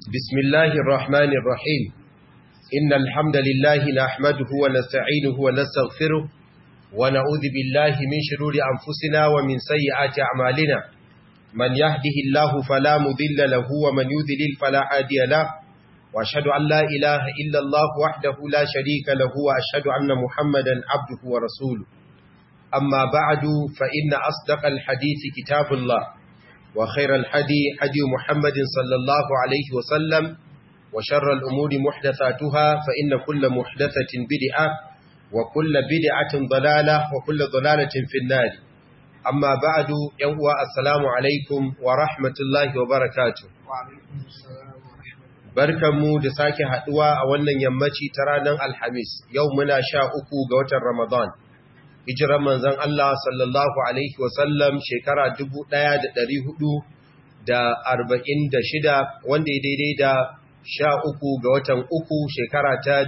بسم الله الرحمن الرحيم إن الحمد لله نحمده ونستعينه ونستغفره ونعوذ بالله من شرور أنفسنا ومن سيئات أعمالنا من يهده الله فلا مضل له ومن يذلل فلا هادي له وأشهد أن لا إله إلا الله وحده لا شريك له وأشهد أن محمدا عبده ورسوله أما بعد فإن أصدق الحديث كتاب الله وخير الحدي حدي محمد صلى الله عليه وسلم وشر الأمور محدثاتها فإن كل محدثة بدعة وكل بدعة ضلالة وكل ضلالة في النار أما بعد يوم السلام عليكم ورحمة الله وبركاته وعليكم السلام barkanmu da sake haduwa a wannan yammaci ta ranar alhamis yau muna sha uku ga watan ramadan hijiran manzon Allah sallallahu alaihi wasallam shekara 1446 wanda ya daidai da sha uku ga watan uku shekara ta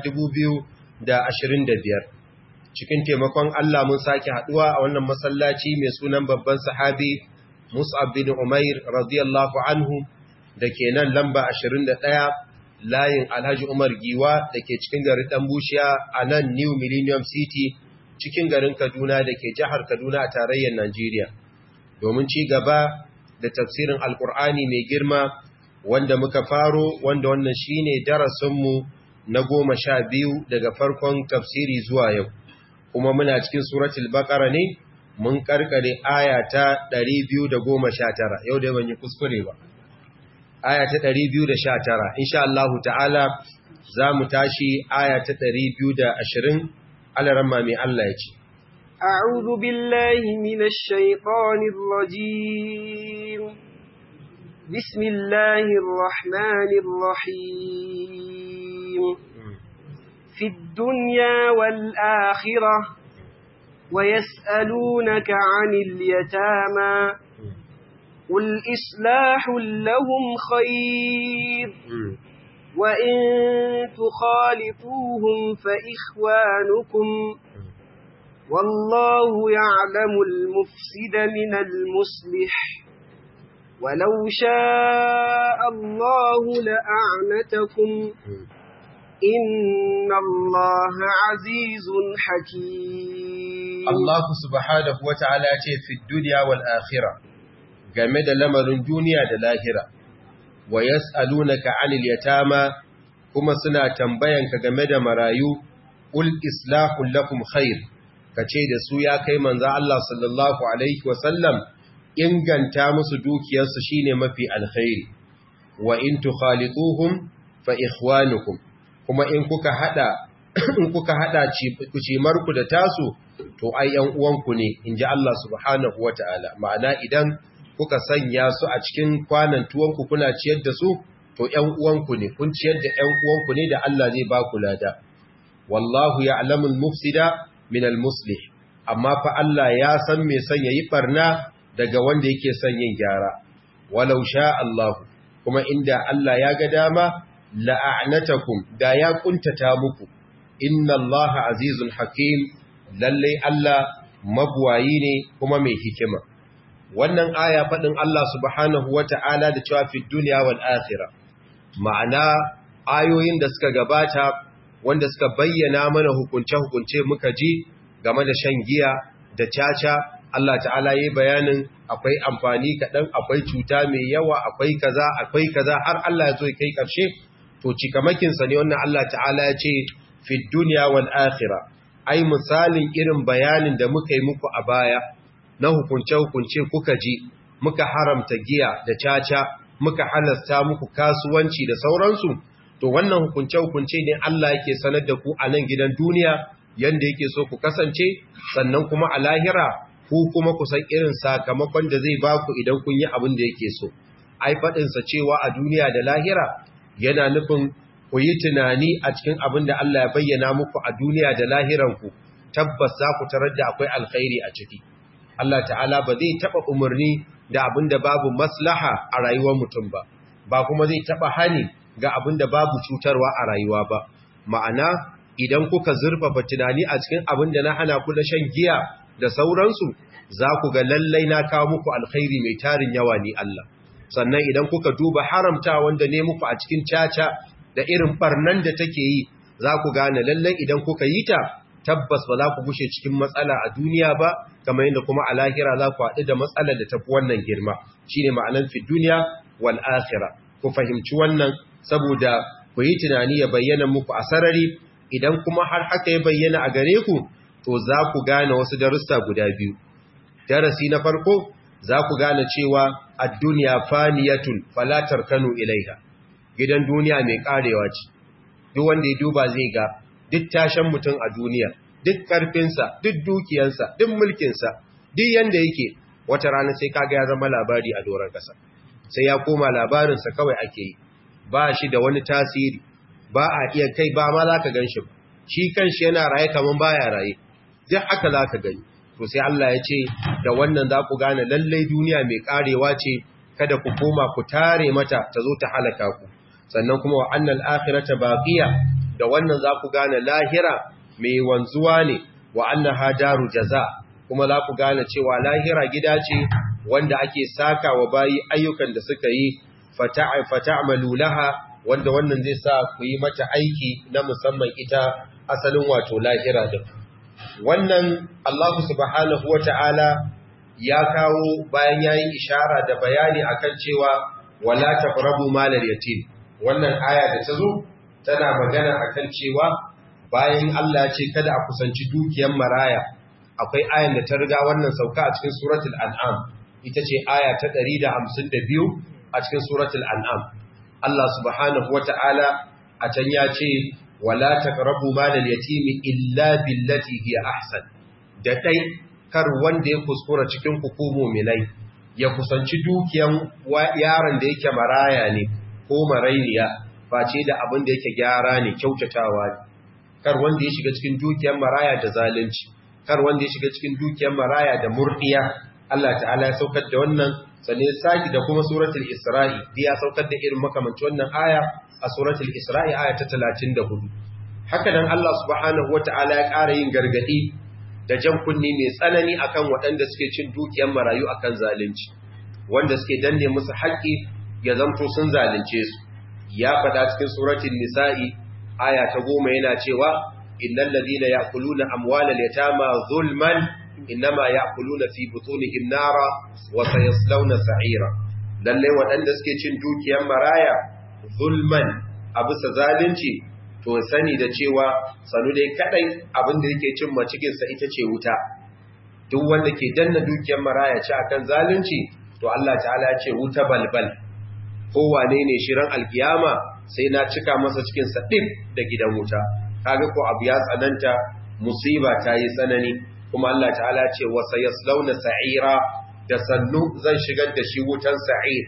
2025 cikin taimakon Allah mun sake haduwa a wannan masallaci mai sunan babban sahabi Mus'ab bin Umair radiyallahu anhu da ke nan lamba 21 layin Alhaji Umar Giwa da ke cikin garin Ɗanbushiya a nan New Millennium City cikin garin Kaduna da ke jihar Kaduna a tarayyar Najeriya. Domin ci gaba da tafsirin Alƙur'ani mai girma wanda muka faro wanda wannan shi ne darasinmu na goma sha biyu daga farkon tafsiri zuwa yau. Kuma muna cikin suratul Baƙara ne mun karkare aya ta 219 yau da ban yi kuskure ba. aya ta 219 insha Allah ta'ala za mu tashi aya ta 220 alaramma mai Allah ya ce أعوذ بالله من الشيطان الرجيم بسم الله الرحمن الرحيم في الدنيا والآخرة ويسألونك عن اليتامى قل إصلاح لهم خير وإن تخالطوهم فإخوانكم والله يعلم المفسد من المصلح ولو شاء الله لأعنتكم إن الله عزيز حكيم الله سبحانه وتعالى في الدنيا والآخرة game da lamarin duniya da lahira wa yas'alunaka 'anil yatama kuma suna tambayanka game da marayu ul islahu lakum khair kace da su ya kai manzo Allah sallallahu alaihi wasallam inganta musu dukiyarsu shine mafi alkhairi wa in tukhalituhum fa ikhwanukum kuma in kuka hada in kuka hada ku da tasu to ai yan uwanku ne inji Allah subhanahu wataala ma'ana idan kuka sanya su a cikin kwanan tuwonku kuna ciyar da su to ‘yan uwanku ne, kun ciyar da ‘yan uwanku ne da Allah zai ba ku lada. Wallahu ya alamun mufsida min al-muslih, amma fa Allah ya san mai son ya yi ɓarna daga wanda yake son yin gyara. Walau sha Allahu, kuma inda Allah ya ga dama, la'anatakum da ya kuntata muku, inna Allah azizun hakim, lallai Allah mabuwayi ne kuma mai hikima. wannan aya faɗin Allah subhanahu wa ta'ala da cewa fi duniya wal akhira ma'ana ayoyin da suka gabata wanda suka bayyana mana hukunce-hukunce muka ji game da shan giya da caca Allah ta'ala yi bayanin akwai amfani kaɗan akwai cuta mai yawa akwai kaza akwai kaza har Allah ya zo kai ƙarshe to cikamakinsa ne wannan Allah ta'ala ya ce fi duniya wal akhira ai misalin irin bayanin da muka yi muku a baya na hukunce-hukunce kuka ji muka haramta giya da caca muka halasta muku kasuwanci da sauransu to wannan hukunce-hukunce ne Allah yake sanar da ku a nan gidan duniya yanda yake so ku kasance sannan kuma a lahira ku kuma ku san irin sakamakon da zai ba ku idan kun yi abin da yake so ai faɗinsa cewa a duniya da lahira yana nufin ku yi tunani a cikin abin da Allah ya bayyana muku a duniya da lahiranku tabbas za ku tarar da akwai alkhairi a ciki Allah ta'ala ba zai taba umarni da abin da babu maslaha a rayuwar mutum ba ba kuma zai taba hani ga abin da babu cutarwa a rayuwa ba ma'ana idan kuka zurfafa tunani a cikin abin da na hana ku da shan giya da sauransu za ku ga lallai na kawo muku alkhairi mai tarin yawa ni Allah sannan idan kuka duba haramta wanda ne muku a cikin caca da irin barnan da take yi za ku gane lallai idan kuka yi ta tabbas ba za ku gushe cikin matsala a duniya ba kamar yadda kuma a lahira za ku haɗu da matsalar da tafi wannan girma shine ma'anan fi duniya wal akhira ku fahimci wannan saboda ku yi tunani ya bayyana muku a sarari idan kuma har haka ya bayyana a gare ku to za ku gane wasu darussa guda biyu darasi na farko za ku gane cewa ad-dunya faniyatun fala tarkanu ilaiha gidan duniya mai karewa ce duk wanda ya duba zai ga duk tashan mutum a duniya duk karfinsa duk dukiyansa duk mulkinsa duk yanda yake wata rana sai kaga ya zama labari a doron kasa sai ya koma labarinsa kawai ake yi ba shi da wani tasiri ba a iya kai ba ma za ka gan shi shi kan shi yana raye kamar baya raye duk haka za ka gani to sai Allah ya ce da wannan za ku gane lallai duniya mai karewa ce kada ku koma ku tare mata ta zo ta halaka ku sannan kuma wa annal akhirata baqiya da wannan za ku gane lahira mai wanzuwa ne wa annaha daru jaza kuma za ku gane cewa lahira gida ce wanda ake saka wa bayi ayyukan da suka yi fata'amalu laha wanda wannan zai sa ku yi mata aiki na musamman ita asalin wato lahira din wannan Allah subhanahu wata'ala ya kawo bayan yayin ishara da bayani akan cewa wala taqrabu malal yatim wannan aya da ta zo tana magana akan cewa bayan Allah ya ce kada a kusanci dukiyar maraya akwai ayan da ta riga wannan sauka a cikin suratul an'am ita ce aya ta 152 a cikin suratul an'am Allah subhanahu wata'ala a can ya ce wala taqrabu malal yatimi illa billati hiya ahsan da dai kar wanda ya kuskura cikin ku mu'minai ya kusanci dukiyan yaron da yake maraya ne ko marainiya face da abin da yake gyara ne kyautatawa ne kar wanda ya shiga cikin dukiyan maraya da zalunci kar wanda ya shiga cikin dukiyar maraya da murdiya Allah ta'ala ya saukar da wannan sannan ya saki da kuma suratul isra'i da ya saukar da irin makamanci wannan aya a suratul isra'i aya ta 34 haka nan Allah subhanahu wata'ala ya ƙara yin gargadi da jan kunni mai tsanani akan waɗanda suke cin dukiyar marayu akan zalunci wanda suke danne musu haƙƙi ya zanto sun zalunce su ya faɗa cikin suratul nisa'i aya ta goma yana cewa innal ladina ya'kuluna amwalal yatama zulman innama ya'kuluna fi butunihim nara wa sayaslawna sa'ira lalle waɗanda suke cin dukiyar maraya zulman abu sa zalunci to sani da cewa sanu dai kadai abin da yake cin macikin sa ita ce wuta duk wanda ke danna dukiyar maraya ci akan zalunci to Allah ta'ala ya ce wuta balbal ko wane ne shirin alkiyama sai na cika masa cikin sa din da gidan wuta kaga ko abu ya tsananta musiba ta yi tsanani kuma Allah ta'ala ce wa sayaslawna sa'ira da sannu zan shigar da shi wutan sa'ir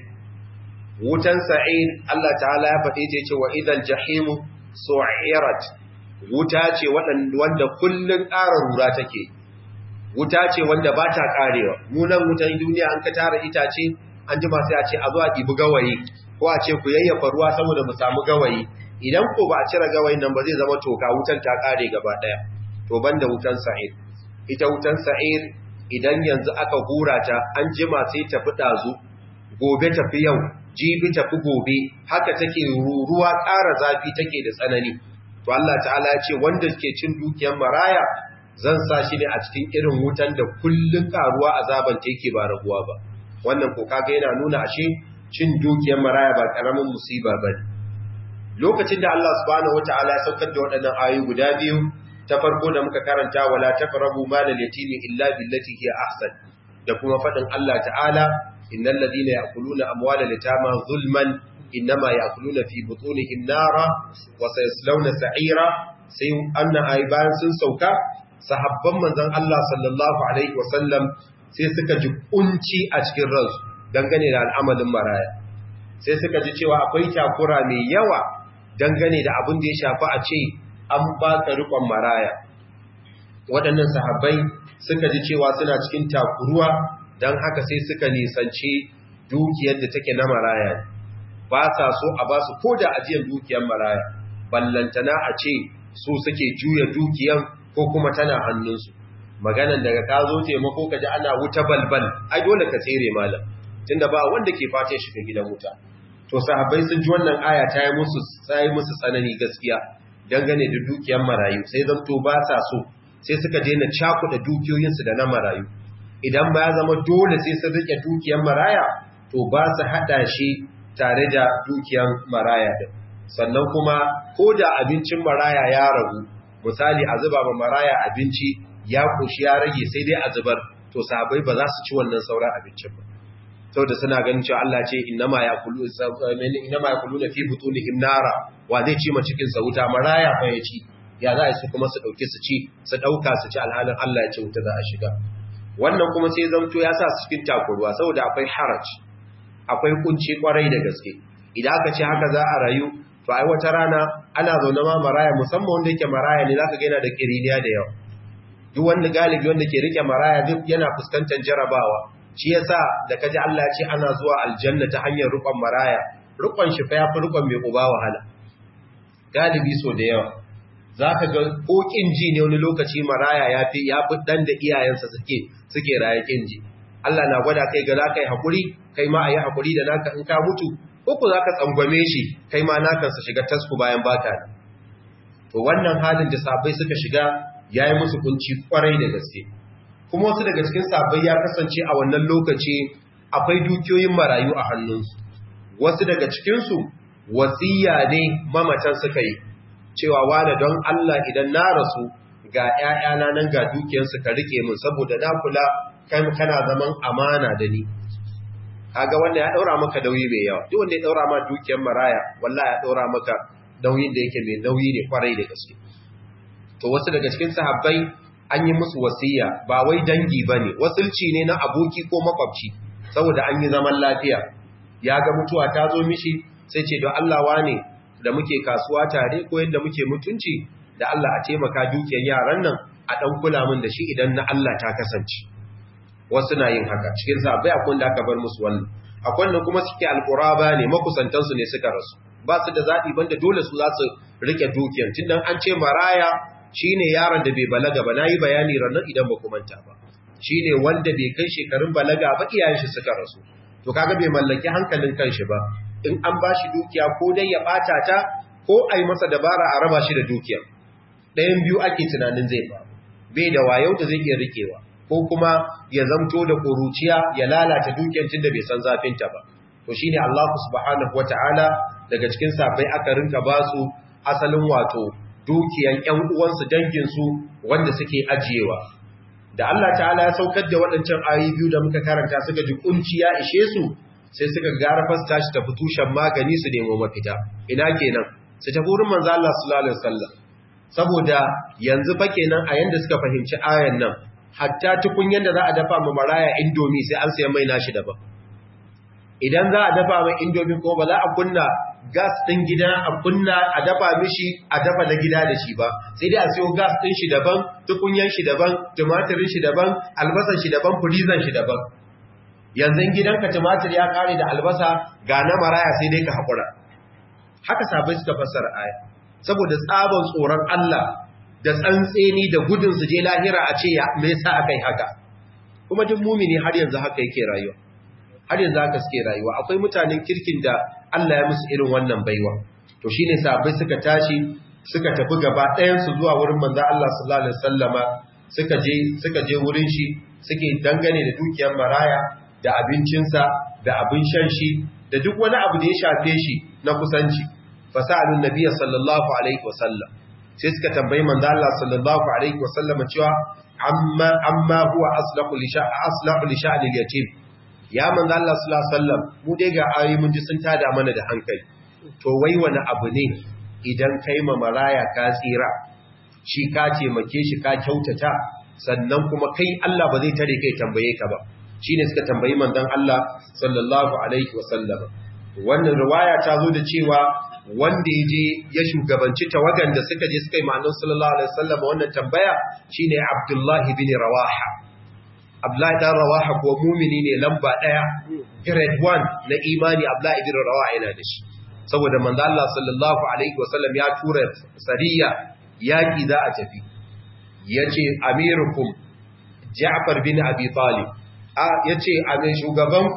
wutan sa'ir Allah ta'ala ya faɗe ta ce wa idan jahimu su'irat wuta ce wanda kullun ƙara rura take wuta ce wanda ba ta ƙarewa munan wutan duniya an ka tara itace an jima sai a ce a zo a ɗibi gawayi ko a ce ku yayyafa ruwa saboda mu samu gawayi idan ko ba a cire gawayin nan ba zai zama toka wutan ta ƙare gaba ɗaya to banda wutan sa'ir ita wutan sa'ir idan yanzu aka hura ta an jima sai tafi ɗazu gobe tafi yau jibi tafi gobe haka take ruruwa ƙara zafi take da tsanani to Allah ta'ala ya ce wanda ke cin dukiyar maraya zan sa shi ne a cikin irin wutan da kullun karuwa azaban ta yake ba raguwa ba wannan ko kaga yana nuna ashe cin dukiyar maraya ba karamin musiba bane lokacin da Allah subhanahu wataala ya saukar da waɗannan ayoyi guda biyu ta farko da muka karanta wala taqrabu malal yatimi illa billati hiya ahsan da kuma fadin Allah ta'ala innal ladina ya'kuluna amwalal yatama zulman innama ya'kuluna fi butunihim nara wa sayaslawna sa'ira sai anna ayi bayan sun sauka sahabban manzon Allah sallallahu alaihi wasallam sai suka ji kunci a cikin ransu dangane da al'amalin maraya sai suka ji cewa akwai takura mai yawa dangane da abin da ya shafi a ce an ba ka rikon maraya waɗannan sahabbai suka ji cewa suna cikin takuruwa don haka sai suka nisanci dukiyar da take na maraya ba sa so a ba su ko da ajiyar dukiyar maraya ballantana a ce su suke juya dukiyar ko kuma tana hannunsu maganan daga ka zo taimako ka ji ana wuta balbal ai dole ka tsere malam tunda ba wanda ke fatan shiga gidan wuta to sahabbai sun ji wannan aya ta yi musu sai musu tsanani gaskiya dangane da dukiyar marayu sai zanto ba sa so sai suka daina cakuɗa dukiyoyinsu da na marayu idan ba ya zama dole sai sun rike dukiyar maraya to ba su haɗa shi tare da dukiyar maraya din sannan kuma ko da abincin maraya ya ragu misali a zuba ma maraya abinci ya koshi ya rage sai dai a zubar to sahabbai ba za su ci wannan sauran abincin ba saboda suna ganin cewa Allah ce innama yaqulu innama yaquluna fi butunihim nara wa zai ci ma cikin sa wuta maraya fa ya ci ya za su kuma su dauke su ci su dauka su ci alhalin Allah ya ce wuta za a shiga wannan kuma sai zamto ya sa su cikin takurwa saboda akwai haraj akwai kunci kwarai da gaske idan aka ce haka za a rayu to ai wata rana ana zaune ma maraya musamman wanda yake maraya ne zaka ga yana da kiriniya da yawa duk wanda galibi wanda ke rike maraya duk yana fuskantar jarabawa shi yasa da kaji Allah ya ce ana zuwa aljanna ta hanyar rukon maraya rukon shi fa yafi rukon mai uba wahala galibi so da yawa zaka ga kokin ji ne wani lokaci maraya yafi yafi dan da iyayensa suke suke raye kinji Allah na gwada kai ga zaka yi hakuri kai ma ayi hakuri da naka in ka mutu uku za ka tsangwame shi kai ma nakansa shiga tasku bayan baka ne to wannan halin da sabai suka shiga ya yi musu kunci kwarai da gaske kuma wasu daga cikin sabai ya kasance a wannan lokaci akwai dukiyoyin marayu a hannunsu wasu daga cikinsu wasiya ne mamatan suka yi cewa wane don Allah idan na rasu ga ‘ya'yana nan ga dukiyarsu ka rike min saboda na kula kana zaman amana da ni kaga wanda ya daura maka nauyi mai yawa duk wanda ya daura ma dukiyar maraya wallahi ya daura maka nauyin da yake mai nauyi ne kwarai da gaske to wasu daga cikin sahabbai an yi musu wasiya ba wai dangi bane wasulci ne na aboki ko makwabci saboda an yi zaman lafiya ya ga mutuwa ta zo mishi sai ce don Allah wane da muke kasuwa tare ko yadda muke mutunci da Allah a taimaka dukiyar yaran nan a dan kula min da shi idan na Allah ta kasance wasu na yin haka cikin sabai akwai da aka bar musu wannan akwai wanda kuma suke alquraba ne makusantansu ne suka rasu ba su da zaɓi banda dole su za su rike dukiyar tunda an ce maraya shine yaron da bai balaga ba nayi bayani ranar idan ba manta ba shine wanda bai kai shekarun balaga ba iyayen shi suka rasu to kaga bai mallaki hankalin kanshi ba in an bashi dukiya ko dai ya bata ta ko ai masa dabara a raba shi da dukiyar ɗayan biyu ake tunanin zai ba bai da wayau da zai iya rikewa ko kuma ya zamto da ƙuruciya ya lalata dukiyar tunda bai san zafinta ba to shine Allah subhanahu wataala daga cikin sabai aka rinka ba su asalin wato dukiyan ƴan uwansu dangin su wanda suke ajiyewa da Allah ta'ala ya saukar da waɗancan ayoyi biyu da muka karanta suka ji kunci ya ishe su sai suka gara fasta shi tafi tushen magani su nemo mafita ina kenan su tafi wurin manzo Allah sallallahu alaihi wasallam saboda yanzu fa kenan a yanda suka fahimci ayan nan hatta tukunyen da za a dafa ma maraya indomi sai an sayan mai nashi daban idan za a dafa mai indomi ko ba za a kunna gas ɗin gida a kunna a dafa mishi a dafa na gida da shi ba sai dai a siyo gas ɗin shi daban tukunyen shi daban tumatirin shi daban albasan shi daban furizan shi daban yanzu gidanka tumatir ya kare da albasa ga na maraya sai dai ka haƙura haka sabai suka fassara aya saboda tsaban tsoron Allah da tsantseni da gudun su je lahira a ce ya me yasa akai haka kuma duk mumini har yanzu haka yake rayuwa har yanzu haka suke rayuwa akwai mutanen kirkin da Allah ya musu irin wannan baiwa to shine sahabbai suka tashi suka tafi gaba ɗayan su zuwa wurin manzo Allah sallallahu alaihi wasallama suka je suka je wurin shi suke dangane da dukiyar maraya da abincinsa da abin shan shi da duk wani abu da ya shafe shi na kusanci fasalun nabiyyi sallallahu alaihi wasallam sai suka tambayi manzo Allah sallallahu alaihi wasallam cewa amma amma huwa aslahu li sha'a aslahu li sha'ni al-yatim ya manzo Allah sallallahu alaihi wasallam mu dai ga ayoyi mun ji sun tada mana da hankali to wai wani abu ne idan kai ma maraya ka tsira shi ka taimake shi ka kyautata sannan kuma kai Allah ba zai tare kai tambaye ka ba shine suka tambayi manzon Allah sallallahu alaihi wasallam wannan riwaya ta zo da cewa wanda ya je ya shugabanci tawagan da suka je suka yi ma'anar sallallahu alaihi wasallam wannan tambaya shine Abdullahi bin Rawaha Abdullahi dan Rawaha ko mumini ne lamba daya grade 1 na imani Abdullahi bin Rawaha yana da shi saboda manzo Allah sallallahu alaihi wasallam ya tura sariya yaki za a tafi yace amirukum Ja'far bin Abi Talib a yace amin shugabanku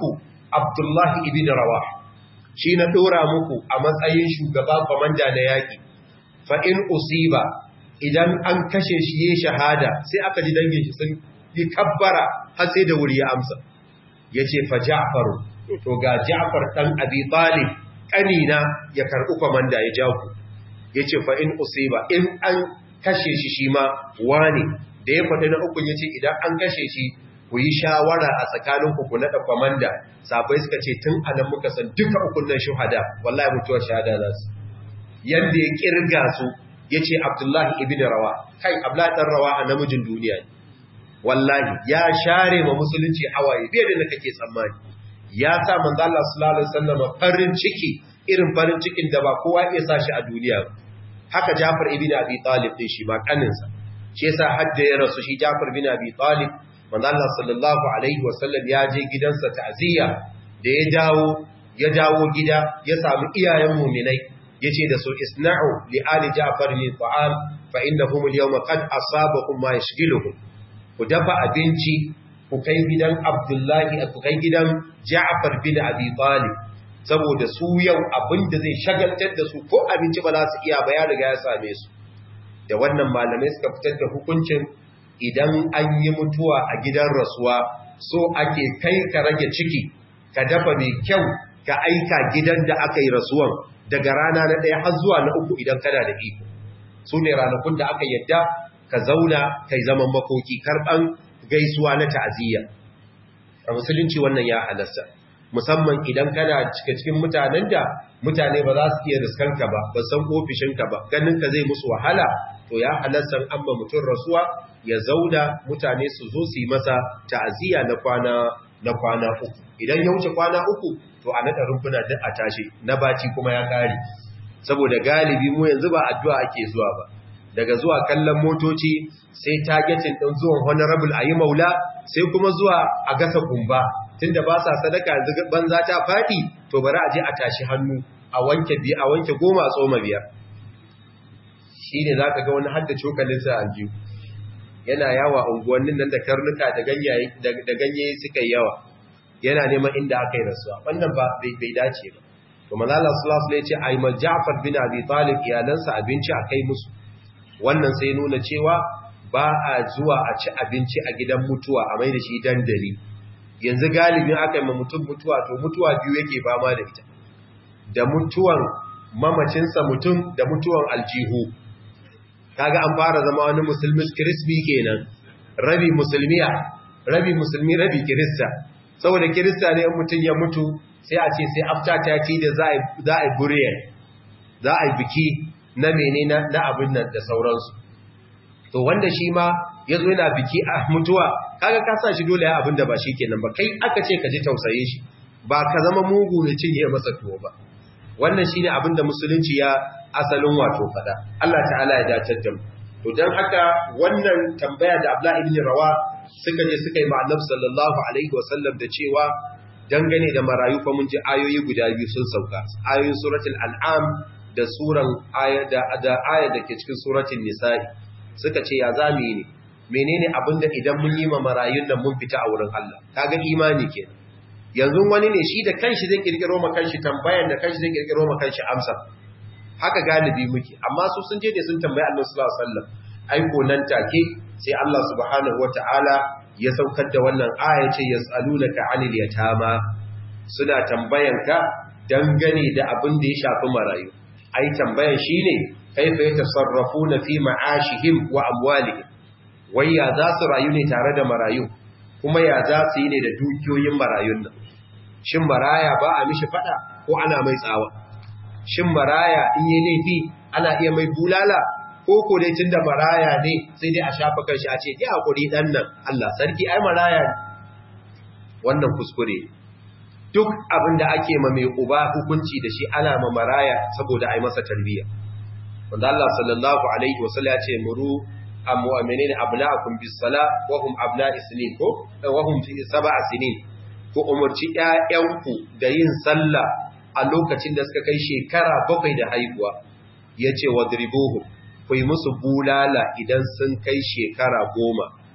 Abdullahi ibn Rawah shi na dora muku a matsayin shugaba komanda na yaki fa in usiba idan an kashe shi yayin shahada sai aka ji dangin shi sun yi kabbara har sai da wuri ya amsa yace fa Ja'far to ga Ja'far dan Abi Talib kanina ya karbi komanda ya ja ku yace fa in usiba in an kashe shi shi ma wani da ya faɗi na ukun yace idan an kashe shi ku yi shawara a tsakanin ku ku nada komanda sabai suka ce tun anan muka san duka ukun nan shuhada wallahi mutuwar shahada za su yanda ya kirga su yace Abdullahi ibn Rawa kai Abdullahi dan Rawa a namijin duniya ne wallahi ya share ma musulunci hawaye bai da kake tsammani ya sa manzo Allah sallallahu alaihi wasallam farin ciki irin farin cikin da ba kowa ya sa shi a duniya haka Jafar ibn Abi Talib din shi ma kaninsa shi yasa hadda ya rasu shi Jafar ibn Abi Talib manzo Allah sallallahu alaihi wasallam ya je gidansa ta'ziya da ya dawo ya dawo gida ya samu iyayen mu'minai yace da su isna'u li ali Ja'far min ta'am fa innahum al-yawma qad asabakum ma yashghiluhum ku dafa abinci ku kai gidan Abdullahi ku kai gidan Ja'far bin Abi Talib saboda su yau abinda zai shagaltar da su ko abinci ba za su iya ba ya riga ya same su da wannan malamai suka fitar da hukuncin idan an yi mutuwa a gidan rasuwa so ake kai ka rage ciki ka dafa mai kyau ka aika gidan da aka yi rasuwan daga rana na ɗaya har zuwa na uku idan kana da iko su ne ranakun da aka yadda ka zauna kai zaman makoki karɓan gaisuwa na ta'aziyya a musulunci wannan ya halasta musamman idan kana cika cikin mutanen da mutane ba za su iya riskanka ba ba san ofishinka ba ganin ka zai musu wahala to ya halasta amma mutum rasuwa ya zauna mutane su zo su yi masa ta'aziyya na kwana na kwana uku idan ya wuce kwana uku to a naɗa rumfuna duk a tashi na baci kuma ya kare saboda galibi mu yanzu ba addu'a ake zuwa ba daga zuwa kallon motoci sai targetin ɗin zuwan honorable a yi maula sai kuma zuwa a gasa kumba tunda ba sa sadaka yanzu banza ta faɗi to bari a je a tashi hannu a wanke biya a wanke goma a tsoma biyar shi ne za ka ga wani hadda cokalinsa a aljihu yana yawa unguwannin nan da karnuka da ganye suka yi yawa yana neman inda aka yi rasuwa wannan ba bai dace ba to manala sallallahu alaihi ce ai Ja'far bin Abi Talib iyalansa abinci a kai musu wannan sai nuna cewa ba a zuwa a ci abinci a gidan mutuwa a mai da shi dandali yanzu galibin aka yi ma mutum mutuwa to mutuwa biyu yake fama da ita da mutuwan mamacinsa mutum da mutuwan aljihu kaga an fara zama wani musulmi kirisbi kenan rabi musulmiya rabi musulmi rabi kirista saboda kirista ne mutum ya mutu sai a ce sai after taki da za a yi burial za a yi biki na mene na abin nan da sauransu to wanda shi ma ya zo yana biki a mutuwa kaga ka sa shi dole ya abin da ba shi kenan ba kai aka ce ka ji tausaye shi ba ka zama mugu ne cinye masa tuwo ba wannan shine abin da musulunci ya asalin wato fada Allah ta'ala ya dace da mu to dan haka wannan tambaya da Abdullah ibn Rawa suka je suka yi ma'annab sallallahu alaihi wasallam da cewa dangane da marayu fa mun ji ayoyi guda biyu sun sauka ayoyin suratul an'am da suran aya da da aya da ke cikin suratul nisa'i suka ce ya zamu yi ne menene abinda idan mun yi ma marayun nan mun fita a wurin Allah kaga imani kenan yanzu wani ne shi da kanshi zai kirkiro ma kanshi tambayan da kanshi zai kirkiro ma kanshi amsa haka galibi muke amma su sun je da sun tambayi Allah sallallahu alaihi wasallam aiko nan take sai Allah subhanahu wataala ya saukar da wannan aya ce yasalunaka anil yatama suna tambayan ka dangane da abin da ya shafi marayu ai tambayan shine kaifa yatasarrafuna fi ma'ashihim wa amwalihim wai ya za su rayu ne tare da marayu kuma ya za su yi ne da dukiyoyin marayun nan shin maraya ba a mishi fada ko ana mai tsawa shin maraya in yi laifi ana iya mai bulala ko ko dai tunda maraya ne sai dai a shafa kanshi a ce ya hakuri dan nan Allah sarki ai maraya ne wannan kuskure duk abin da ake ma mai uba hukunci da shi ana ma maraya saboda ai masa tarbiyya wanda Allah sallallahu alaihi wasallam ya ce muru amwaminin abna'akum bis sala wa hum abna'i sinin ko wa hum fi sab'a sinin ko umurci ƴaƴanku da yin sallah a lokacin da suka kai shekara bakwai da haihuwa yace wadribuhum ku yi musu bulala idan sun kai shekara goma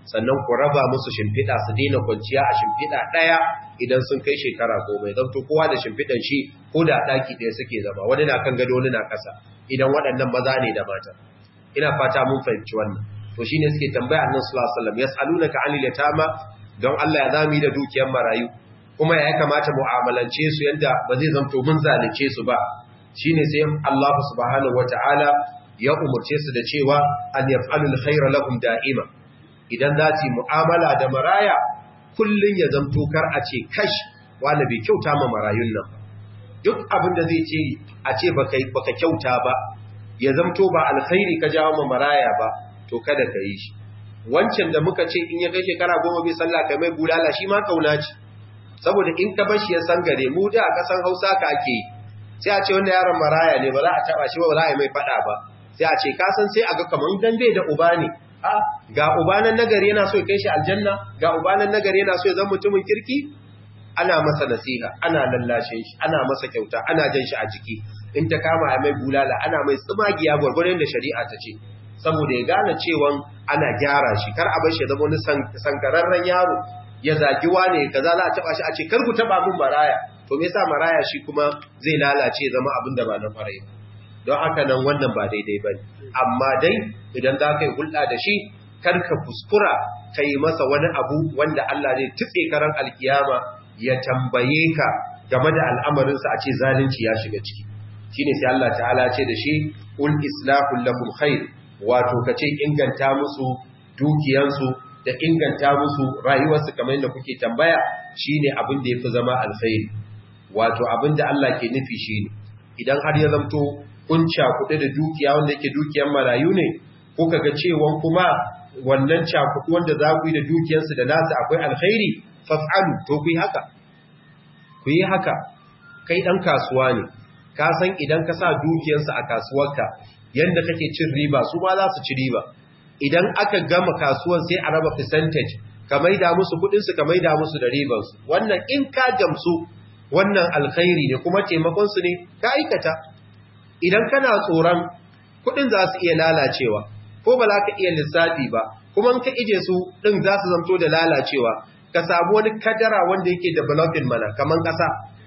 sannan ku raba musu shimfiɗa su daina kwanciya a shimfiɗa ɗaya idan sun kai shekara goma ya zanto kowa da shimfiɗan shi ko da ɗaki ɗaya suke zama wani na kan gado wani na ƙasa idan waɗannan maza ne da mata ina fata mun fahimci wannan to shine suke tambaya annabi sallallahu alaihi wasallam yas'alunaka 'anil yatama don Allah ya zami da dukiyar marayu kuma ya kamata mu'amalance su yadda ba zai zanto mun zalunce su ba shine sai Allah subhanahu wataala ya umurce su da cewa an yaf'alul khayra lahum da'ima idan za su mu'amala da maraya kullun ya zanto kar a ce kash wani bai kyauta ma marayun nan duk abin da zai ce a ce baka baka kyauta ba ya zanto ba alkhairi ka jawo ma maraya ba to kada ka yi shi wancan da muka ce in ya kai shekara goma bai sallah kai mai bulala shi ma kauna ce saboda in ka bashi ya san gare mu da a kasan hausa ka ake yi sai a ce wanda yaron maraya ne ba za a taba shi ba za a yi mai fada ba sai a ce ka san sai a ga kamar dan bai da uba ne a ga ubanan nagari yana so ya kai shi aljanna ga ubanan nagari yana so ya zama mutumin kirki ana masa nasiha ana lallashin shi ana masa kyauta ana jan shi a jiki in ta kama a mai bulala ana mai tsumagiya gwargwaron da shari'a ta ce saboda ya gane cewa ana gyara shi kar a bar shi zama wani sankararren yaro ya zagi wane kaza za a taba shi a ce kar ku taba min maraya to me yasa maraya shi kuma zai lalace zama abin da ba na farai don haka nan wannan ba daidai bane amma dai idan za ka yi hulɗa da shi kar ka kuskura ka yi masa wani abu wanda Allah zai tutse karan alkiyama ya tambaye ka game da al'amarinsa a ce zalunci ya shiga ciki shine sai Allah ta'ala ce da shi ul islahul lakum khair wato kace inganta musu dukiyansu da inganta musu rayuwarsu kamar yadda kuke tambaya shine abin da yafi zama alkhairi wato abin da Allah ke nufi shine idan har ya zamto kun cakuɗe da dukiya wanda yake dukiyar marayu ne ko kaga cewa kuma wannan cakuɗu wanda za ku yi da dukiyarsu da nasu akwai alkhairi faf'alu to ku yi haka ku yi haka kai dan kasuwa ne ka san idan ka sa dukiyarsu a kasuwarka yanda kake cin riba su ma za su ci riba idan aka gama kasuwan sai a raba percentage ka maida musu kudinsu ka maida musu da ribansu wannan in ka gamsu wannan alkhairi ne kuma taimakonsu ne ka aikata idan kana tsoron kudin za su iya lalacewa ko ba za ka iya lissafi ba kuma ka ije su din za su zamto da lalacewa ka samu wani kadara wanda yake developing mana kaman kasa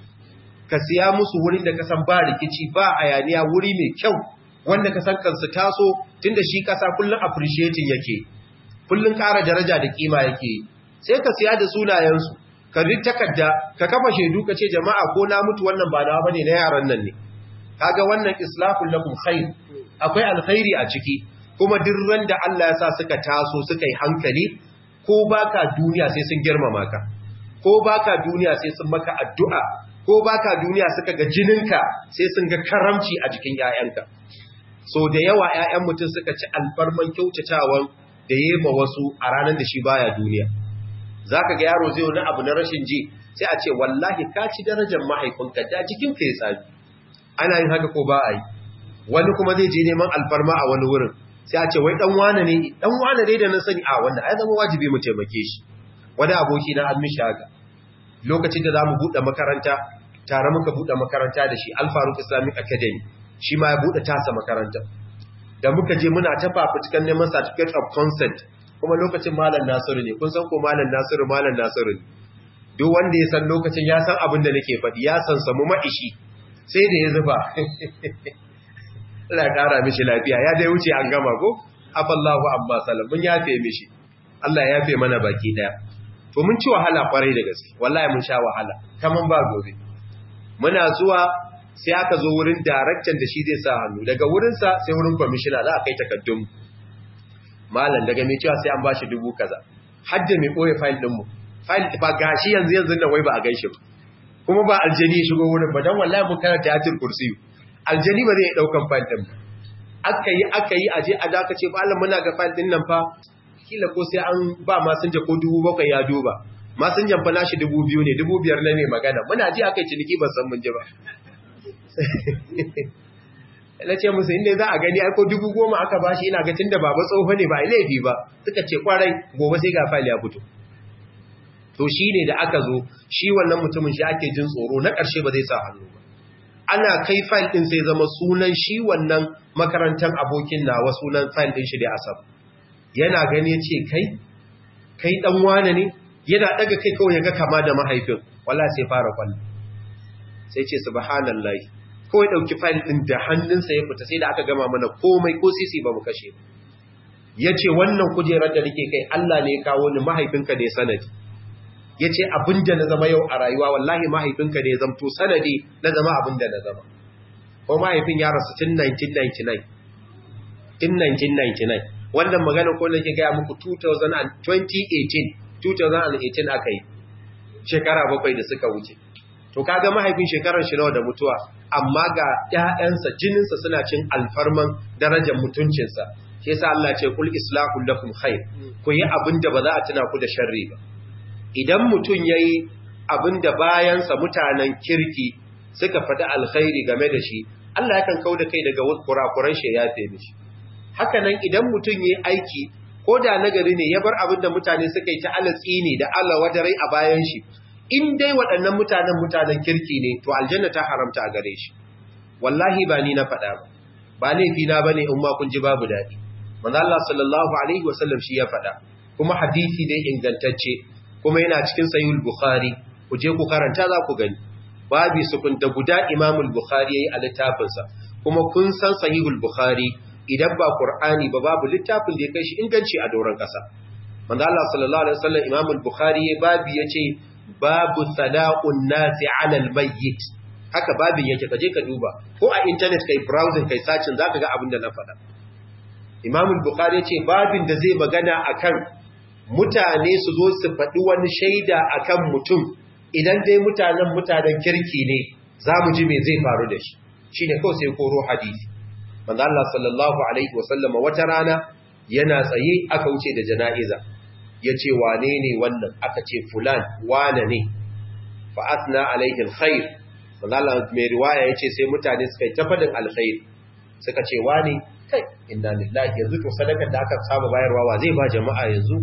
ka siya musu wurin da ka san ba rikici ba ayaniya wuri mai kyau wanda ka san kansu taso tunda shi kasa kullun appreciating yake kullun ƙara daraja da kima yake sai ka siya da sunayensu ka bi takarda ka kafa shaidu ka ce jama'a ko na mutu wannan ba nawa bane na yaran nan ne kaga wannan islahul lakum khair akwai alkhairi a ciki kuma duk da Allah ya sa suka taso suka yi hankali ko baka duniya sai sun girmama ka ko baka duniya sai sun maka addu'a ko baka duniya suka ga jininka sai sun ga karamci a jikin 'ya'yanka. so da yawa ‘ya'yan mutum suka ci alfarman kyautatawan da yi ma wasu a ranar da shi baya duniya za ka ga yaro zai wani abu na rashin ji sai a ce wallahi ka ci darajar mahaifinka da jikinka ya sami ana yin haka ko ba a yi wani kuma zai je neman alfarma a wani wurin sai a ce wai dan wane ne dan wane ne da na sani a wanda ai zama wajibi mu taimake shi wani aboki na an mishi haka lokacin da za mu buɗe makaranta tare muka buɗe makaranta da shi alfaruk islamic academy shi ma ya buɗe tasa makaranta da muka je muna ta fafutukan neman certificate of consent kuma lokacin malam nasiru ne kun san ko malam nasiru malam nasiru ne duk wanda ya san lokacin ya san abin da nake faɗi ya san samu ma'ishi sai da ya zuba Allah ya ƙara mishi lafiya ya dai wuce an gama ko afallahu amma salam mun yafe mishi Allah ya yafe mana baki daya to mun ci wahala kwarai da gaske wallahi mun sha wahala kaman ba gobe muna zuwa sai aka zo wurin daraktan da shi zai sa hannu daga wurinsa sai wurin kwamishina za a kai takaddun malam daga mai cewa sai an bashi dubu kaza hadda mai ɓoye fayil ɗinmu fayil ba gashi yanzu yanzu nan wai ba a gan shi ba kuma ba aljani ya shigo wurin ba don wallahi mun karanta yatin kursiyu aljani ba zai ɗaukan fayil ɗin ba aka yi aka yi aje a daka ce malam muna ga fayil ɗin nan fa kila ko sai an ba masinja ko dubu bakwai ya duba masinjan fa nashi dubu biyu ne dubu biyar na mai magana muna ji aka yi ciniki ban san mun ji ba na ce musu inda za a gani aiko dubu goma aka ba shi ina ga tun da baba tsoho ne ba a laifi ba suka ce kwarai gobe sai ga fali ya fito to shi ne da aka zo shi wannan mutumin shi ake jin tsoro na ƙarshe ba zai sa hannu ba ana kai fayil ɗin sai zama sunan shi wannan makarantar abokin nawa sunan fayil ɗin shi da asab yana gani ya ce kai kai dan wane ne yana daga kai kawai yaga kama da mahaifin wallahi sai fara kwallo sai ce subhanallahi kawai dauki file din da hannunsa ya fita sai da aka gama mana komai ko sisi ba mu kashe yace wannan kujerar da nake kai Allah ne ya kawo ni mahaifinka ne sanadi yace abinda na zama yau a rayuwa wallahi mahaifinka ne ya zamto sanadi na zama abinda na zama ko mahaifin ya rasu tun 1999 tun 1999 wannan magana ko nake ga muku 2018 2018 aka yi shekara bakwai da suka wuce to kaga mahaifin shekarar shi nawa da mutuwa amma ga ƴaƴansa jininsa suna cin alfarman darajar mutuncinsa shi yasa Allah ce kul islahu lakum khair ku yi abinda ba za a tuna ku da sharri ba idan mutun yayi abinda bayansa mutanen kirki suka faɗi alkhairi game da shi Allah yakan kauda kai daga kurakuran shi ya yafe mishi haka nan idan mutun yayi aiki ko da nagari ne ya bar abinda mutane suka yi ta alatsi ne da Allah wadarai a bayan shi in dai waɗannan mutanen mutanen kirki ne to aljanna ta haramta a gare shi wallahi ba ni na faɗa ba ba laifi na bane in ma kun ji babu daɗi manzo Allah sallallahu alaihi wasallam shi ya faɗa kuma hadisi ne ingantacce kuma yana cikin sahihul bukhari ku je ku karanta za ku gani babi sukun da guda Imam al-Bukhari yayi a littafinsa kuma kun san sahihul bukhari idan ba Qur'ani ba babu littafin da ya kai shi inganci a doron ƙasa manzo Allah sallallahu alaihi wasallam Imam al-Bukhari babi yace babu sala'un nasi alal mayyit haka babin yake kaje ka duba ko a internet kai browsing kai searching zaka ga abin da na faɗa Imam al-Bukhari yace babin da zai magana akan mutane su zo su faɗi wani shaida akan mutum idan dai mutanen mutanen kirki ne zamu ji me zai faru da shi shine kawai sai koro hadisi manzo Allah sallallahu alaihi wasallama wata rana yana tsaye aka wuce da jana'iza ya ce wane ne wannan aka ce fulan wane ne fa'asna alaihin khair manzala mai riwaya ya ce sai mutane suka yi tafadin alkhair suka ce wane kai inna lillahi yanzu to sadakar da aka saba bayarwa wa zai ba jama'a yanzu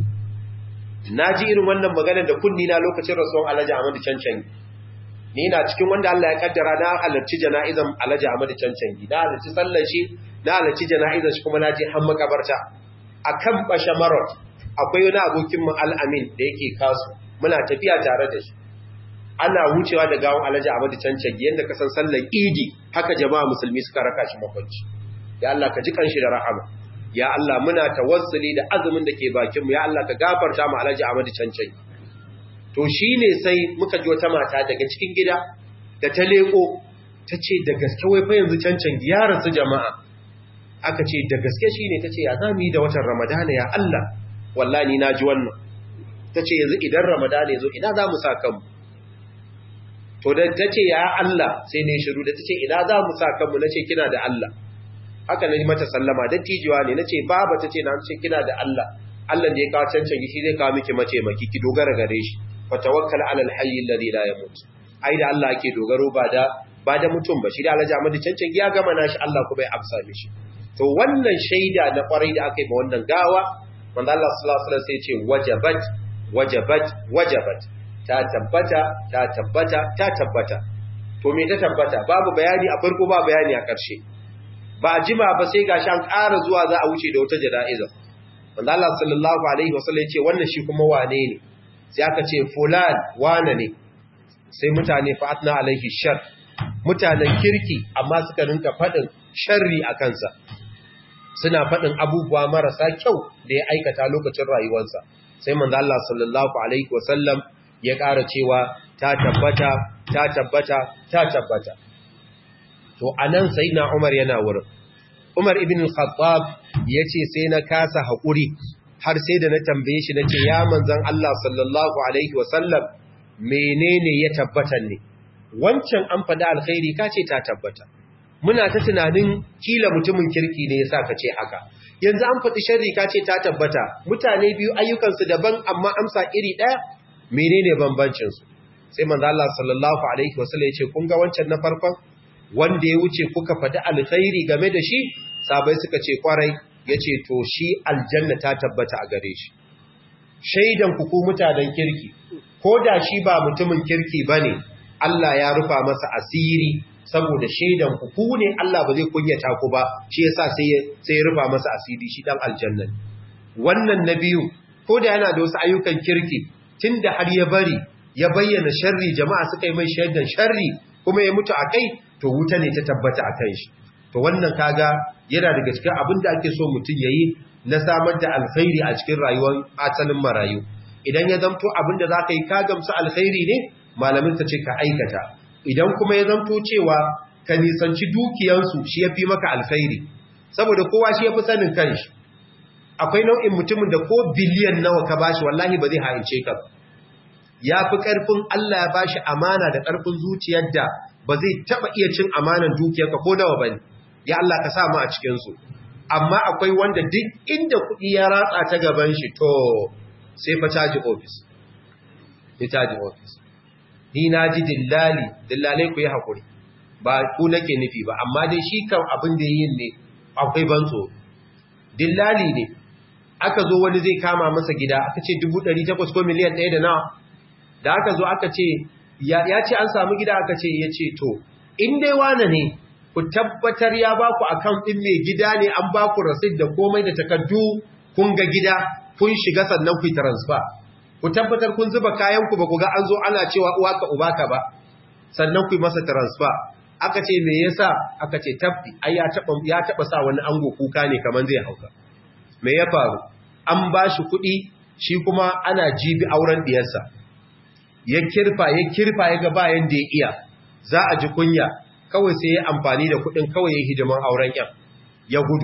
na ji irin wannan magana da kunni na lokacin rasuwan alhaji ahmadu cancan ni na cikin wanda Allah ya kaddara na halarci jana'izan alhaji ahmadu cancan na halarci sallar shi na halarci jana'izan shi kuma na je har makabarta akan basha marot akwai wani abokin mu al'amin da yake kasu muna tafiya tare da shi ana wucewa da gawon alhaji Ahmadu Cancagi yadda ka san sallar Idi haka jama'a musulmi suka raka shi makwanci ya Allah ka ji kanshi da rahama ya Allah muna tawassuli da azumin da ke bakin mu ya Allah ka gafarta mu alhaji Ahmadu Cancagi to shine sai muka ji wata mata daga cikin gida da ta leko ta ce da gaske wai fa yanzu Cancagi ya rasu jama'a aka ce da gaske shine ta ce ya zamu yi da watan Ramadana ya Allah wallahi na ji wannan ta ce yanzu idan ramadana ya zo ina za mu sa kanmu to da ta ce ya Allah sai ne shiru da ta ce ina za mu sa kanmu na ce kina da Allah haka na yi mata sallama da tijiwa ne na ce baba ta ce na ce kina da Allah Allah da ya kawo cancan shi zai kawo miki mace maki ki dogara gare shi fa tawakkal ala alhayy alladhi la yamut ai da Allah ake dogaro ba da ba da mutum ba shi da Allah Ahmadu cancan ya gama nashi Allah kuma ya amsa mishi to wannan shaida na kwarai da aka yi ma wannan gawa wanda Allah sallallahu alaihi wasallam sai ce wajabat wajabat wajabat ta tabbata ta tabbata ta tabbata to me ta tabbata babu bayani a farko ba bayani a ƙarshe ba jima ba sai gashi an ƙara zuwa za a wuce da wata jana'iza wanda Allah sallallahu alaihi wasallam ya ce wannan shi kuma wane ne sai aka ce fulan wane ne sai mutane fa'atna alaihi shar mutanen kirki amma suka rinka faɗin sharri a kansa suna faɗin abubuwa marasa kyau da ya aikata lokacin rayuwarsa sai manzo Allah sallallahu alaihi wasallam ya ƙara cewa ta tabbata ta tabbata ta tabbata to anan sayyidina Umar yana wurin Umar ibn al-Khattab yace sai na kasa hakuri har sai da na tambaye shi nace ya manzon Allah sallallahu alaihi wasallam menene ya tabbata ne wancan an faɗa alkhairi kace ta tabbata muna ta tunanin kila mutumin kirki ne yasa ka ce haka yanzu an faɗi sharri ka ce ta tabbata mutane biyu ayyukansu daban amma amsa iri ɗaya menene bambancin su sai manzo Allah sallallahu alaihi wasallam ya ce kun ga wancan na farkon wanda ya wuce kuka faɗi alkhairi game da shi sabai suka ce kwarai yace to shi aljanna ta tabbata a gare shi shaidan ku ku mutanen kirki ko da shi ba mutumin kirki bane Allah ya rufa masa asiri saboda shaidan ku ku ne Allah ba zai kunyata ku ba shi yasa sai sai ya rufa masa asiri shi dan aljanna wannan nabiyu ko da yana da wasu ayyukan kirki tunda har ya bari ya bayyana sharri jama'a suka yi mai shaidan sharri kuma ya mutu a kai to wuta ne ta tabbata a kan shi to wannan kaga yana daga cikin abin da ake so mutum ya yi na samar da alkhairi a cikin rayuwar asalin marayu idan ya zamto abin da za ka yi ka gamsu alkhairi ne malamin ta ce ka aikata idan kuma ya zamto cewa ka nisanci dukiyansu shi ya fi maka alkhairi saboda kowa shi ya fi sanin kanshi akwai nau'in mutumin da ko biliyan nawa ka bashi wallahi ba zai haice ka ba ya fi ƙarfin Allah ya bashi amana da ƙarfin zuciyar da ba zai taɓa iya cin amanan dukiyarka ko nawa ba ne ya Allah ka sa mu a cikinsu amma akwai wanda duk inda kuɗi ya ratsa ta gaban shi to sai fa caji ofis ya caji ofis ni na ji dillali dillalai ku yi haƙuri ba ku nake nufi ba amma dai shi kan abin da yin ne akwai banzo dillali ne aka zo wani zai kama masa gida aka ce 800 ko miliyan ɗaya da nawa da aka zo aka ce ya ce an samu gida aka ce ya ce to in dai wane ne ku tabbatar ya ba ku account ɗin mai gida ne an ba ku rasid da komai da takardu kun ga gida kun shiga sannan ku yi transfer ku tabbatar kun zuba kayanku ba ku ga an zo ana cewa uwa ka uba ka ba sannan ku yi masa transfer aka ce me yasa aka ce tabbi ai ya taba ya taba sa wani ango kuka ne kaman zai hauka me ya faru an ba shi kuɗi shi kuma ana jibi auren diyarsa ya kirfa ya kirfa ya ga bayan da ya iya za a ji kunya kawai sai ya amfani da kuɗin kawai ya hidiman auren yan ya gudu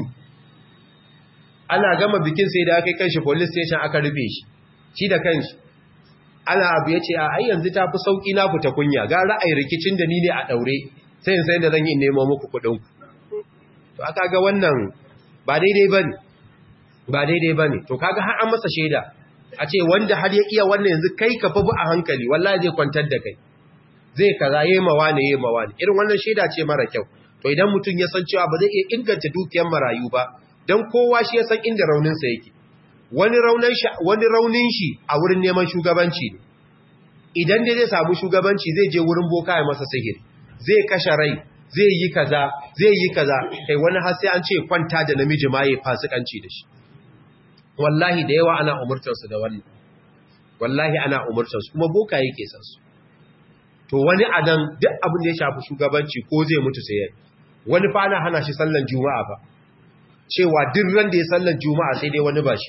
ana gama bikin sai da aka kai kanshi police station aka rufe shi shi da kanshi ana abu ya ce a ai yanzu ta fi sauƙi na fita kunya ga ra'ayi rikicin da ni ne a ɗaure sai sai da zan yi nemo muku kuɗin to aka ga wannan ba daidai ba ne ba daidai ba ne to kaga har an masa shaida a ce wanda har ya iya wannan yanzu kai ka fi a hankali wallahi zai kwantar da kai zai kaza yi mawa ne yi mawa ne irin wannan shaida ce mara kyau to idan mutum ya san cewa ba zai iya inganta dukiyar marayu ba don kowa shi ya san inda rauninsa yake wani raunin shi a wurin neman shugabanci ne idan dai zai samu shugabanci zai je wurin boka ya masa sihiri zai kashe rai zai yi kaza zai yi kaza kai wani har sai an ce kwanta da namiji ma yayi fasikanci da shi wallahi da yawa ana umurtarsu da wannan wallahi ana umurtarsu kuma boka yake san su to wani adan duk abin da ya shafi shugabanci ko zai mutu sai yayi wani fa ana hana shi sallan juma'a fa cewa duk ran da ya sallan juma'a sai dai wani ba shi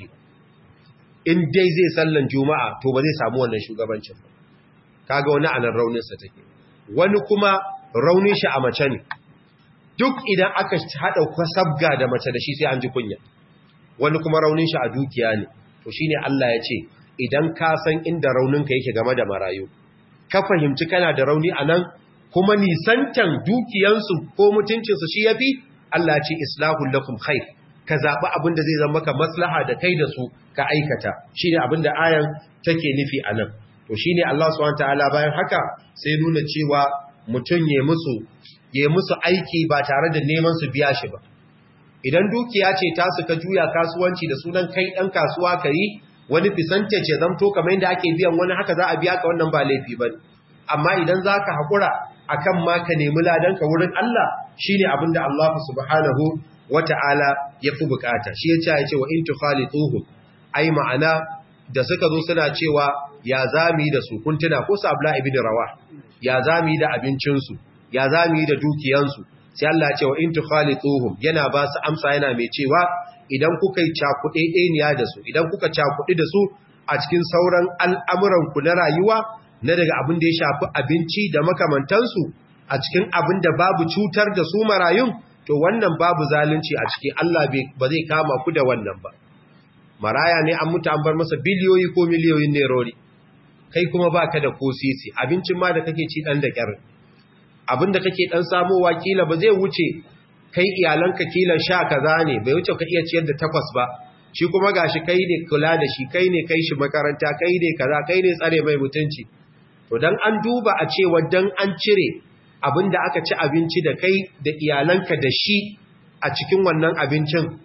in dai zai sallan juma'a to ba zai samu wannan shugabancin ba kaga wani anan raunin sa take wani kuma raunin shi a mace ne duk idan aka hada kwasabga da mace da shi sai an ji kunya wani kuma raunin shi a dukiya ne to shine Allah ya ce idan ka san inda rauninka yake game da marayu ka fahimci kana da rauni anan kuma nisantan dukiyansu ko mutuncinsu shi yafi Allah ya ce islahul lakum khair ka zabi abin da zai zama maka maslaha da kai da su ka aikata shine abin da ayan take nufi anan to shine Allah subhanahu wataala bayan haka sai nuna cewa mutun ya musu ya musu aiki ba tare da neman su biya shi ba idan dukiya ce ta suka juya kasuwanci da sunan kai dan kasuwa kai wani percentage ya zamto kamar yadda ake biyan wani haka za a biya ka wannan ba laifi ba amma idan zaka hakura akan ma ka nemi ladan ka wurin Allah shine abinda Allah subhanahu wata'ala ya fi bukata shi yace yace wa in tukhalituhum ai ma'ana da suka zo suna cewa ya zami da su kuntuna ko sabla ibn rawah ya zami da abincin su ya zami da dukiyansu sai Allah ce wa in tukhalituhum yana ba su amsa yana mai cewa idan kuka yi cakuɗe ɗeniya da su idan kuka cakuɗi da su a cikin sauran al'amuran ku na rayuwa na daga abin da ya shafi abinci da makamantansu a cikin abin da babu cutar da su marayun to wannan babu zalunci a ciki Allah ba zai kama ku da wannan ba maraya ne an mutu an bar masa biliyoyi ko miliyoyin nerori kai kuma baka da ko sisi abincin ma da kake ci dan da kyar abinda kake dan samowa kila ba zai wuce kai iyalanka kila sha kaza ne bai wuce ka iya ciyar da takwas ba shi kuma gashi kai ne kula da shi kai ne kai shi makaranta kai ne kaza kai ne tsare mai mutunci to dan an duba a cewa dan an cire abinda aka ci abinci da kai da iyalanka da shi a cikin wannan abincin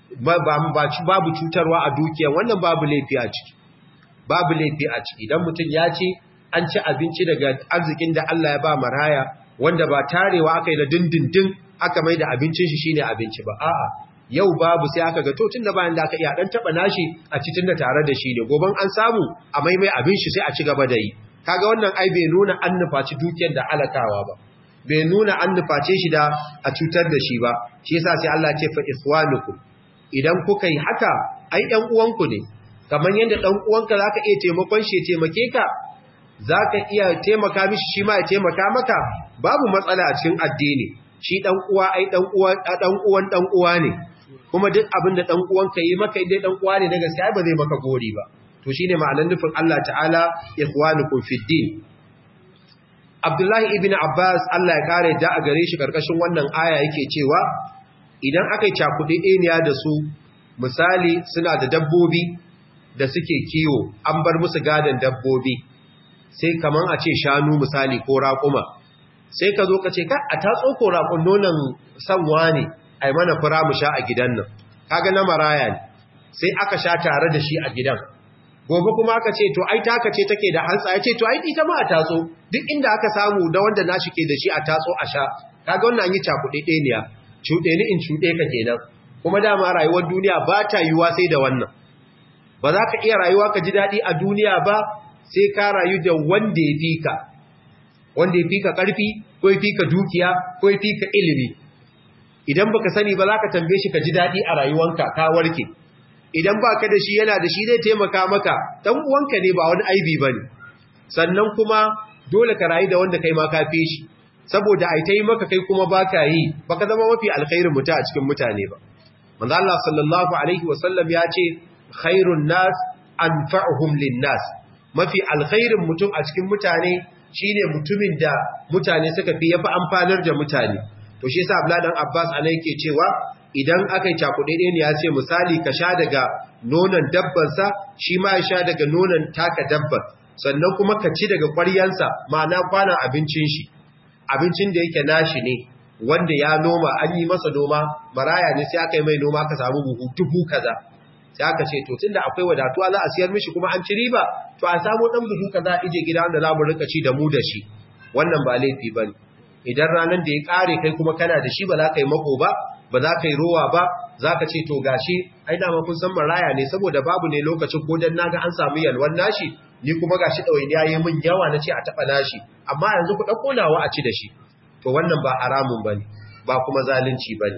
babu cutarwa a dukiya wannan babu laifi a ciki babu laifi a ciki idan mutum ya ce an ci abinci daga arzikin da Allah ya ba maraya wanda ba tarewa aka yi da dindindin aka mai da abincin shi shine abinci ba a'a yau babu sai aka ga to tun da bayan da aka iya dan taba nashi a cikin da tare da shi ne goban an samu a maimai abin shi sai a ci gaba da yi kaga wannan ai bai nuna an nufaci dukiyar da alakawa ba bai nuna an nuface shi da a cutar da shi ba shi yasa sai Allah ce fa ikhwanukum idan kuka yi haka ai ɗan uwanku ne kamar yadda ɗan uwanka zaka iya taimakon shi ya taimake ka zaka iya taimaka mishi shi ma ya taimaka maka babu matsala a cikin addini shi ɗan uwa ai ɗan uwan ɗan uwan ɗan uwa ne kuma duk abin da ɗan uwanka yi maka idan ɗan uwa ne na gaskiya ba zai maka gori ba to shine ma'anar nufin Allah ta'ala ikhwanukum fid din Abdullahi ibn Abbas Allah ya kare da a gare shi karkashin wannan aya yake cewa idan aka yi cakuɗe ɗeniya da su misali suna da dabbobi da suke kiwo an bar musu gadon dabbobi sai kaman a ce shanu misali ko raƙuma sai ka zo ka ce ka a tatso ko raƙun nonon sanwa ne a yi mana fura mu sha a gidan nan kaga na maraya ne sai aka sha tare da shi a gidan gobe kuma aka ce to ai taka ce take da hantsa ya ce to ai ita ma a tatso duk inda aka samu da wanda nashi ke da shi a tatso a sha kaga wannan an yi cakuɗe ɗeniya cuɗe ni in cuɗe ka kenan kuma dama rayuwar duniya ba ta yiwuwa sai da wannan ba za ka iya rayuwa ka ji daɗi a duniya ba sai ka rayu da wanda ya fi ka wanda ya fi ka ƙarfi ko ya fi ka dukiya ko ya fi ka ilimi idan baka sani ba za ka tambaye shi ka ji daɗi a rayuwanka ka warke idan ba ka da shi yana da shi zai taimaka maka ɗan uwanka ne ba wani aibi ba ne sannan kuma dole ka rayu da wanda kai ma ka fi shi saboda ai ta yi maka kai kuma ba ka yi ba ka zama mafi alkhairin mutu a cikin mutane ba manzo Allah sallallahu alaihi wasallam ya ce khairun nas anfa'uhum linnas mafi alkhairin mutum a cikin mutane shine mutumin da mutane suka fi yafi amfanar da mutane to shi yasa Abdullah dan Abbas anai yake cewa idan aka yi cakuɗe ne ya ce misali ka sha daga nonon dabbansa shi ma ya sha daga nonon taka dabban sannan kuma ka ci daga ƙwaryansa ma'ana kwanan abincin shi abincin da yake nashi ne wanda ya noma an yi masa noma maraya ne sai aka yi mai noma ka samu buhu dubu kaza sai aka ce to tunda akwai wadatuwa za a siyar mishi kuma an ci riba to a samu dan buhu kaza ije gida wanda za mu rika ci da mu da shi wannan ba laifi bane idan ranar da ya kare kai kuma kana da shi ba za ka yi mako ba ba za ka yi rowa ba za ka ce to gashi ai dama kun san maraya ne saboda babu ne lokacin ko dan naga an samu yalwan nashi ni kuma gashi ɗawainiya yi min yawa na ce a taɓa nashi amma yanzu ku ɗauko nawa a ci da shi to wannan ba haramun ba ne ba kuma zalunci ba ne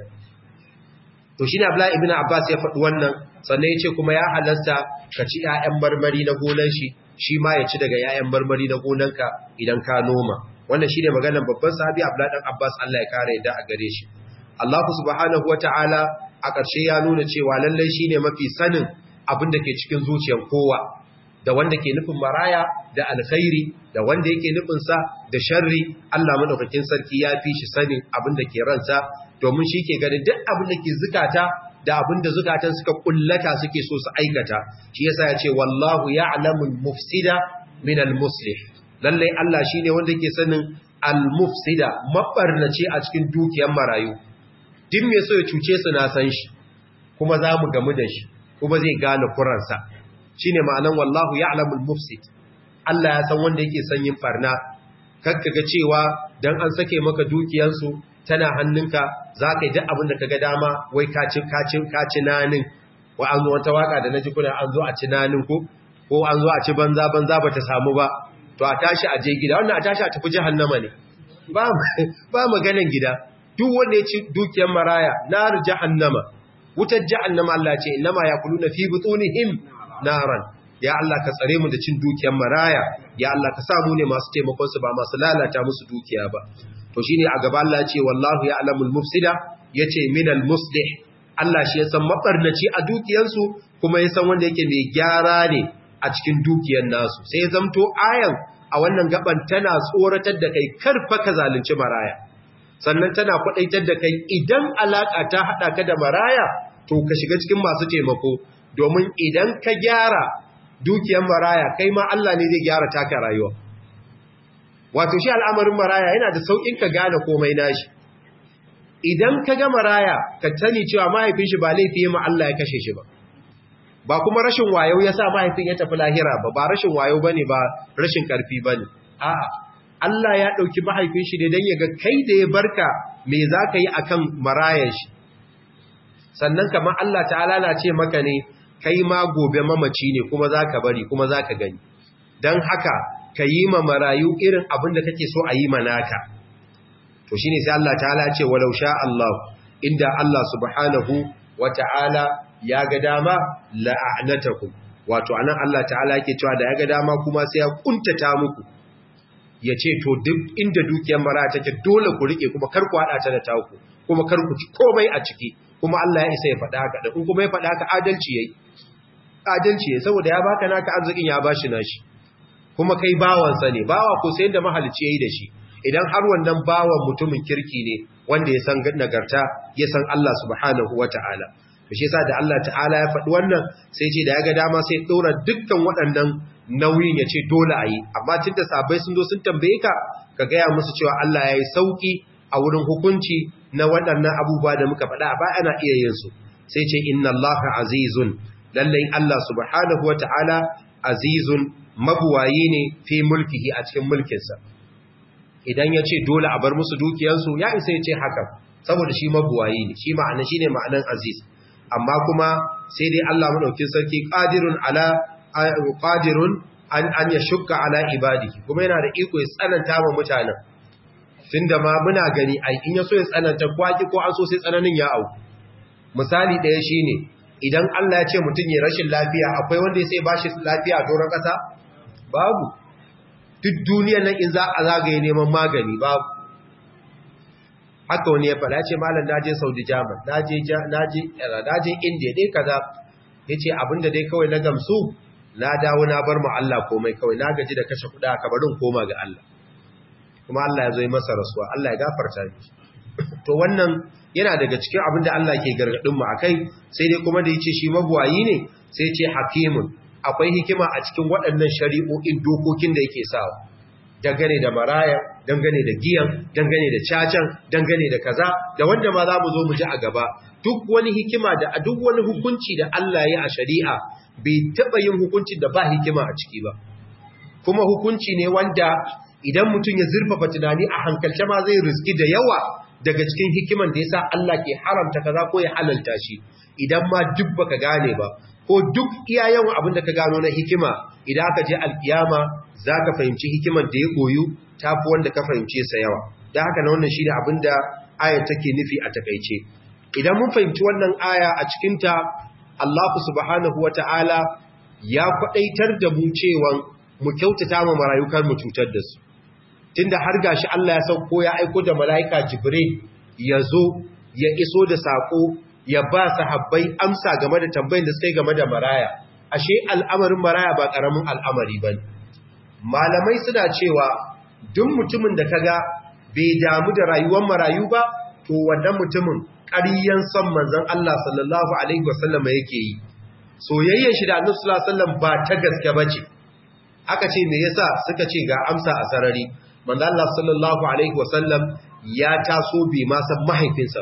to shi ne abla ibn abbas ya faɗi wannan sannan ya ce kuma ya halasta ka ci ‘ya'yan marmari na gonan shi shi ma ya ci daga ‘ya'yan marmari na gonanka idan ka noma wannan shi ne maganar babban sahabi abla ɗan abbas allah ya kare yadda a gare shi allahu subhanahu wa ta'ala a ƙarshe ya nuna cewa lallai shi ne mafi sanin abin da ke cikin zuciyar kowa da wanda ke nufin maraya da alkhairi da wanda yake nufinsa da sharri Allah madaukakin sarki ya fi shi sanin abin da ke ransa domin shi ke ganin duk abin da ke zukata da abin da zukatan suka kullata suke so su aikata shi yasa ya ce wallahu ya'lamul mufsida min al-muslih lalle Allah shine wanda ke sanin al-mufsida mabarnaci a cikin dukiyar marayu duk me so ya cuce su na san shi kuma za mu gamu da shi kuma zai gane kuransa shine ma'anan wallahu ya'lamul mufsid Allah ya san wanda yake son yin farna kakka ga cewa dan an sake maka dukiyansu tana hannunka zaka yi duk abin da kaga dama wai ka ci ka ci ka ci nanin wa an wata waka da naji kuna an zo a ci nanin ko ko an zo a ci banza banza bata samu ba to a tashi a je gida wannan a tashi a tafi jahannama ne ba ba maganan gida duk wanda ya ci dukiyar maraya nar jahannama wutar jahannama Allah ce innama yakuluna fi butunihim naran ya Allah ka tsare mu da cin dukiyar maraya ya Allah ka sa mu ne masu taimakon su ba masu lalata musu dukiya ba to shine a gaba Allah ya ce wallahu ya'lamul mufsida yace minal muslih Allah shi ya san mabarnaci a dukiyansu kuma ya san wanda yake mai gyara ne a cikin dukiyar nasu sai ya zamto ayan a wannan gaban tana tsoratar da kai karfa ka zalunci maraya sannan tana kwadaitar da kai idan alaka ta hada ka da maraya to ka shiga cikin masu taimako domin idan ka gyara dukiyar maraya kai ma Allah ne zai gyara taka rayuwa wato shi al'amarin maraya yana da saukin ka gane komai nashi idan ka ga maraya ka sani cewa mahaifin shi ba laifi ma Allah ya kashe shi ba ba kuma rashin wayo ya sa mahaifin ya tafi lahira ba ba rashin wayo bane ba rashin karfi bane a'a Allah ya dauki mahaifin shi ne dan ya ga kai da ya barka me zaka yi akan marayan shi sannan kamar Allah ta'ala na ce maka ne kai ma gobe mamaci ne kuma za ka bari kuma za ka gani don haka ka yi ma marayu irin abin da kake so a yi manaka to shi ne sai Allah ta'ala ce walau sha Allah inda Allah subhanahu wa ta'ala ya ga dama la'anatakum wato anan Allah ta'ala yake cewa da ya ga dama kuma sai ya kuntata muku ya ce to duk inda dukiyar mara take dole ku rike kuma kar ku hada ta da taku kuma kar ku ci komai a ciki kuma Allah ya isa ya faɗa haka da in kuma ya faɗa haka adalci yayi adalci yayi saboda ya baka naka arzikin ya bashi nashi kuma kai bawansa ne bawa ko sai da mahalicci yayi da shi idan har wannan bawan mutumin kirki ne wanda ya san nagarta ya san Allah subhanahu wataala to shi yasa da Allah ta'ala ya faɗi wannan sai ce da ya ga dama sai ɗora dukkan waɗannan nauyin ya ce dole a yi amma tun da sabai sun zo sun tambaye ka ka gaya musu cewa Allah ya yi sauƙi a wurin hukunci na waɗannan abubuwa da muka faɗa a baya ana iya yin su sai ce inna Allah azizun lallai Allah subhanahu wa ta'ala azizun mabuwayi ne fi mulkihi a cikin mulkinsa idan ya ce dole a bar musu dukiyansu ya isa ya ce haka saboda shi mabuwayi ne shi ma'ana shi ne ma'anan aziz amma kuma sai dai Allah maɗaukin sarki ƙadirun ala qadirun an an yashukka ala ibadihi kuma yana da iko ya tsananta wa mutanen tunda ma muna gani ai in yaso ya tsananta kwaki ko an so sai tsananin ya au misali daya shine idan Allah ya ce mutun ya rashin lafiya akwai wanda ya sai bashi lafiya a doron kasa babu duk duniyar nan in za a zagaye neman magani babu haka wani ya faɗa ce malam naje Saudi German naje naje naje India dai kaza yace abinda dai kawai na gamsu na dawo na bar mu Allah komai kawai na gaji da kashe kuɗa ka barin koma ga Allah kuma Allah ya zo yi masa rasuwa Allah ya gafarta shi to wannan yana daga cikin abin da Allah ke gargadin mu akai sai dai kuma da yace shi mabuwayi ne sai ce hakimun akwai hikima a cikin waɗannan shari'o'in dokokin da yake sawa dangane da maraya dangane da giyan dangane da cacan dangane da kaza da wanda ma za mu zo mu ji a gaba duk wani hikima da duk wani hukunci da Allah ya a shari'a bai taɓa yin hukuncin da ba hikima a ciki ba kuma hukunci ne wanda idan mutum ya zurfafa tunani a hankalce ma zai riski da yawa daga cikin hikiman da yasa Allah ke haramta kaza ko ya halalta shi idan ma duk baka gane ba ko duk iya yawan abin da ka gano na hikima idan aka je alkiyama zaka fahimci hikiman da ya koyu tafi wanda ka fahimce sa yawa dan haka na wannan shine abin da ayar take nufi a takeice idan mun fahimci wannan aya a cikin ta Allah subhanahu wata'ala ya kwadaitar da mu cewa mu kyautata ma marayukan mu cutar da su tunda har gashi Allah ya sauko ya aiko da mala'ika Jibril ya zo ya iso da sako ya ba sahabbai amsa game da tambayin da suka yi game da maraya ashe al'amarin maraya ba karamin al'amari bane malamai suna cewa duk mutumin da kaga bai damu da rayuwar marayu ba to wannan mutumin ƙaryan son manzon Allah sallallahu alaihi wasallam yake yi soyayyar shi da Annabi sallallahu alaihi wasallam ba ta gaske bace aka ce me yasa suka ce ga amsa a sarari manzo Allah sallallahu alaihi wasallam ya taso bai ma san mahaifinsa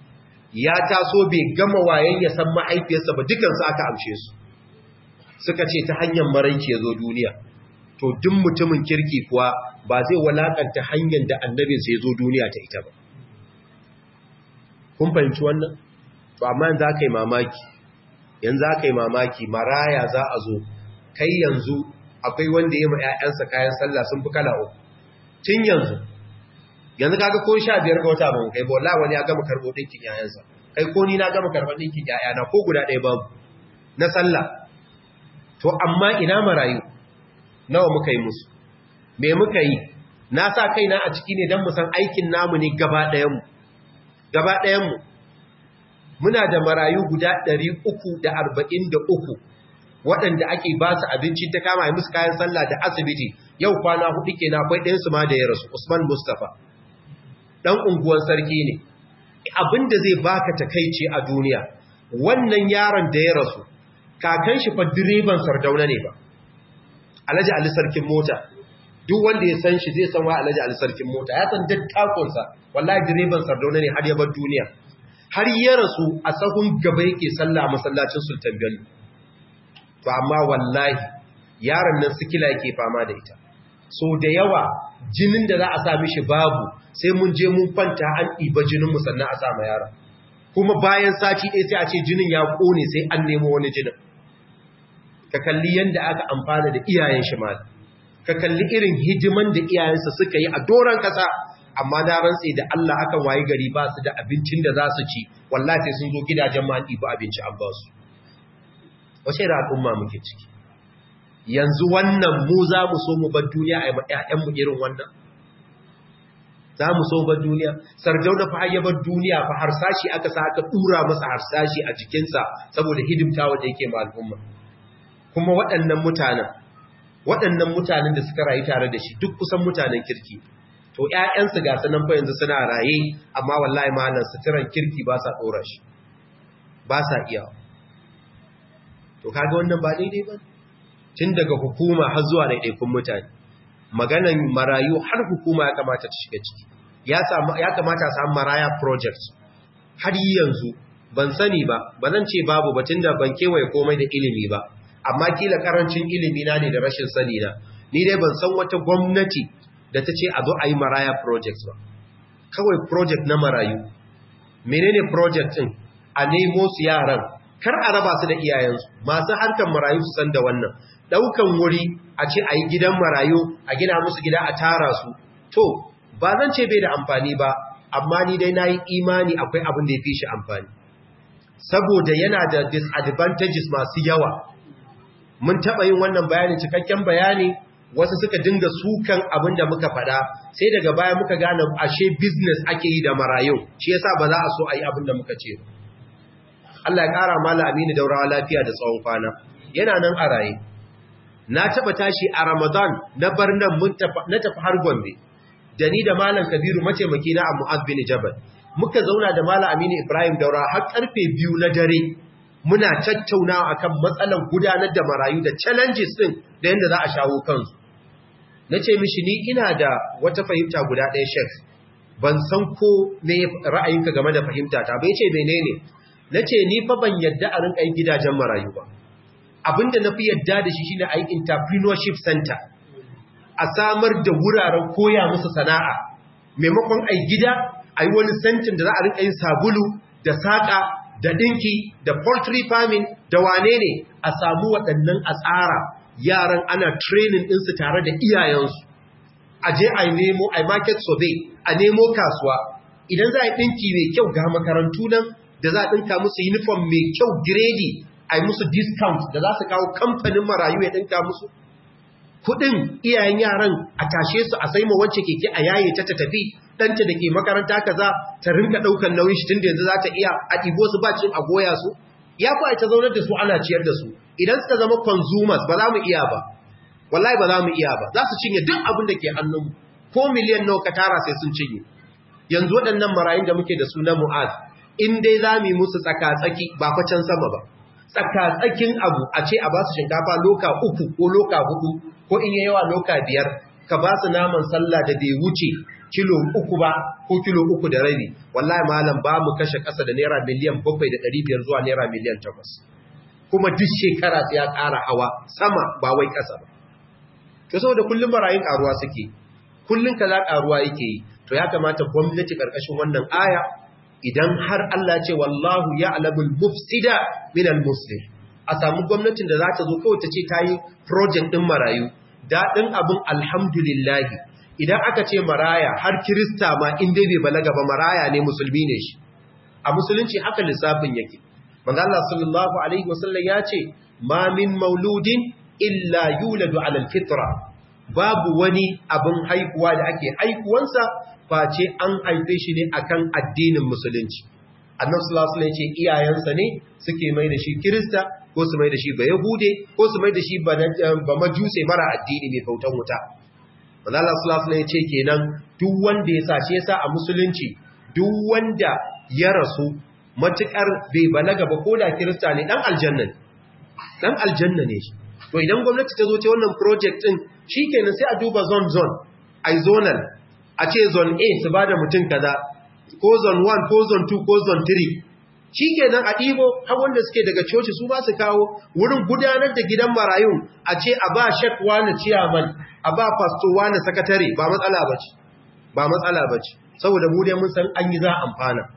ya taso bai gama wayen ya san mahaifiyarsa ba dukan su aka amshe su suka ce ta hanyar maraici yazo duniya to duk mutumin kirki kuwa ba zai walakanta hanyar da annabinsa yazo duniya ta ita ba kun fahimci wannan to amma yanzu aka yi mamaki yanzu aka yi mamaki maraya za a zo kai yanzu akwai wanda ya ma 'ya'yansa kayan sallah sun fi kala uku tun yanzu yanzu kaga ko sha biyar ga wata ba mu kai ba wallahi wani ya gama karbo dinkin yayansa kai ko ni na gama karban dinkin yayana ko guda ɗaya babu na sallah to amma ina marayu nawa muka yi musu me muka yi na sa kaina a ciki ne don mu san aikin namu ne gaba ɗayan mu gaba ɗayan mu muna da marayu guda 343 waɗanda ake ba su abinci ta kama yi musu kayan sallah da asibiti yau kwana hudu ke na akwai ɗayansu ma da ya rasu Usman Mustapha ɗan unguwan sarki ne abinda zai baka takaici a duniya wannan yaron da ya rasu kakan shi fa direban sardauna ne ba Alhaji Ali sarkin mota duk wanda ya san shi zai san wa Alhaji Ali sarkin mota ya san dattakonsa wallahi direban sardauna ne har ya bar duniya har ya rasu a sahun gaba yake sallah a masallacin Sultan Bello to amma wallahi yaron nan sikila yake fama da ita so da yawa jinin da za a sa mishi babu sai mun je mun kwanta an ɗiba jinin mu sannan a sa ma yaron kuma bayan sati ɗaya sai a ce jinin ya ƙone sai an nemo wani jinin ka kalli yadda aka amfana da iyayen shi ma ka kalli irin hidiman da iyayensa suka yi a doron ƙasa amma na rantse da Allah akan waye gari ba su da abincin da za su ci wallahi sai sun zo gidajen ma an ɗiba abinci an ba su wace da al'umma muke ciki yanzu wannan mu za mu so mu bar duniya a yi ‘ya'yanmu irin wannan za mu so bar duniya sarjau da fahayyabar duniya fa harsashi aka sa aka ɗura masa harsashi a jikinsa saboda hidimta wanda yake ma al'umma kuma waɗannan mutanen waɗannan mutanen da suka rayu tare da shi duk kusan mutanen kirki to ‘ya'yansu ga sanan fa yanzu suna raye amma wallahi malam suturan kirki ba sa ɗora shi ba sa iya to kaga wannan ba daidai ba tun daga hukuma har zuwa ɗaiɗaikun mutane maganan marayu har hukuma ya kamata ta shiga ciki ya kamata a samu maraya project har yanzu ban sani ba ba zan ce babu ba tun da ban kewaye komai da ilimi ba amma kila karancin ilimi na ne da rashin sani na ni dai ban san wata gwamnati da ta ce a zo a yi maraya project ba kawai project na marayu menene project ɗin a nemo su yaran kar a raba su da iyayensu masu harkar marayu su san da wannan daukan wuri a ce a yi gidan marayu a gina musu gida a tara su to ba zan ce bai da amfani ba amma ni dai na yi imani akwai abin da ya fi shi amfani saboda yana da disadvantages masu yawa mun taɓa yin wannan bayani cikakken bayani wasu suka dinga sukan abin da muka faɗa sai daga baya muka gane ashe business ake yi da marayu shi yasa ba za a so a yi abin da muka ce Allah ya ƙara mala aminu daurawa lafiya da tsawon kwana yana nan a raye na taba tashi a Ramadan na bar nan na tafi har Gombe da ni da Malam Kabiru mataimaki na Mu'az bin Jabal muka zauna da Malam Aminu Ibrahim Daura har karfe biyu na dare muna tattaunawa akan matsalan gudanar da marayu da challenges din da yanda za a shawo kansu nace mishi ni ina da wata fahimta guda ɗaya Sheikh ban san ko me ra'ayinka game da fahimta ta bai ce menene nace ni fa ban yadda a rinka yin gidajen marayu ba abinda na fi yadda da shi shine a yi entrepreneurship center a samar da wuraren koya musu sana'a maimakon a gida a yi wani sentin da za a rinka yin sabulu da saƙa da ɗinki da poultry farming da wane ne a samu waɗannan a tsara yaran ana training ɗinsu tare da iyayensu a je a nemo a market survey a nemo kasuwa idan za a yi ɗinki mai kyau ga makarantu nan da za a ɗinka musu uniform mai kyau grade a yi musu discount da za su kawo kamfanin marayu ya ɗinka musu kuɗin iyayen yaran a tashe su a sai ma wacce keke a yaye ta ta tafi ɗanta da ke makaranta kaza ta rinka ɗaukan nauyin shi tun da yanzu za ta iya a ɗibo su ba cin a goya su ya fi ta zaunar da su ana ciyar da su idan suka zama consumers ba za mu iya ba wallahi ba za mu iya ba za su cinye duk abin da ke hannunmu ko miliyan nawa ka tara sai sun cinye yanzu waɗannan marayun da muke da su na mu'az in dai za mu yi musu tsaka-tsaki ba fa can sama ba tsakatsakin abu a ce a ba su shinkafa loka uku ko loka hudu ko in yi yawa loka biyar ka ba su naman sallah da bai wuce kilo uku ba ko kilo uku da rabi wallahi malam ba mu kashe ƙasa da naira miliyan bakwai da ɗari biyar zuwa naira miliyan takwas kuma duk shekara sai ya ƙara hawa sama ba wai ƙasa ba to saboda kullum barayin ƙaruwa suke kullum kaza ƙaruwa yake yi to ya kamata gwamnati ƙarƙashin wannan aya idan har Allah ce wallahu ya'lamul mufsida minal muslih a samu gwamnatin da za ta zo kawai ta ce ta yi project din marayu daɗin abin alhamdulillahi idan aka ce maraya har kirista ma in dai bai balaga ba maraya ne musulmi ne shi a musulunci haka lissafin yake manzo Allah sallallahu alaihi wasallam ya ce ma min mauludin illa yuladu ala alfitra babu wani abin haihuwa da ake haihuwansa face an haife shi ne akan addinin musulunci annabi sallallahu alaihi wasallam ce iyayensa ne suke mai da shi kirista ko su mai da shi ba yahude ko su mai da shi ba majuse mara addini mai bautan wuta manzo Allah sallallahu alaihi wasallam ce kenan duk wanda ya sace yasa a musulunci duk wanda ya rasu matukar bai balaga ba ko da kirista ne dan aljanna ne dan aljanna ne shi to idan gwamnati ta zo ta wannan project din shikenan sai a duba zone zone ai zonal a ce zone A su bada mutum kaza ko zone 1 ko zone 2 ko zone 3 shikenan a ɗibo har wanda suke daga coci su ba su kawo wurin gudanar da gidan marayun a ce a ba shek wani ciyaman a ba pastor wani sakatare ba matsala bace ba matsala bace saboda mu dai mun san an yi za amfana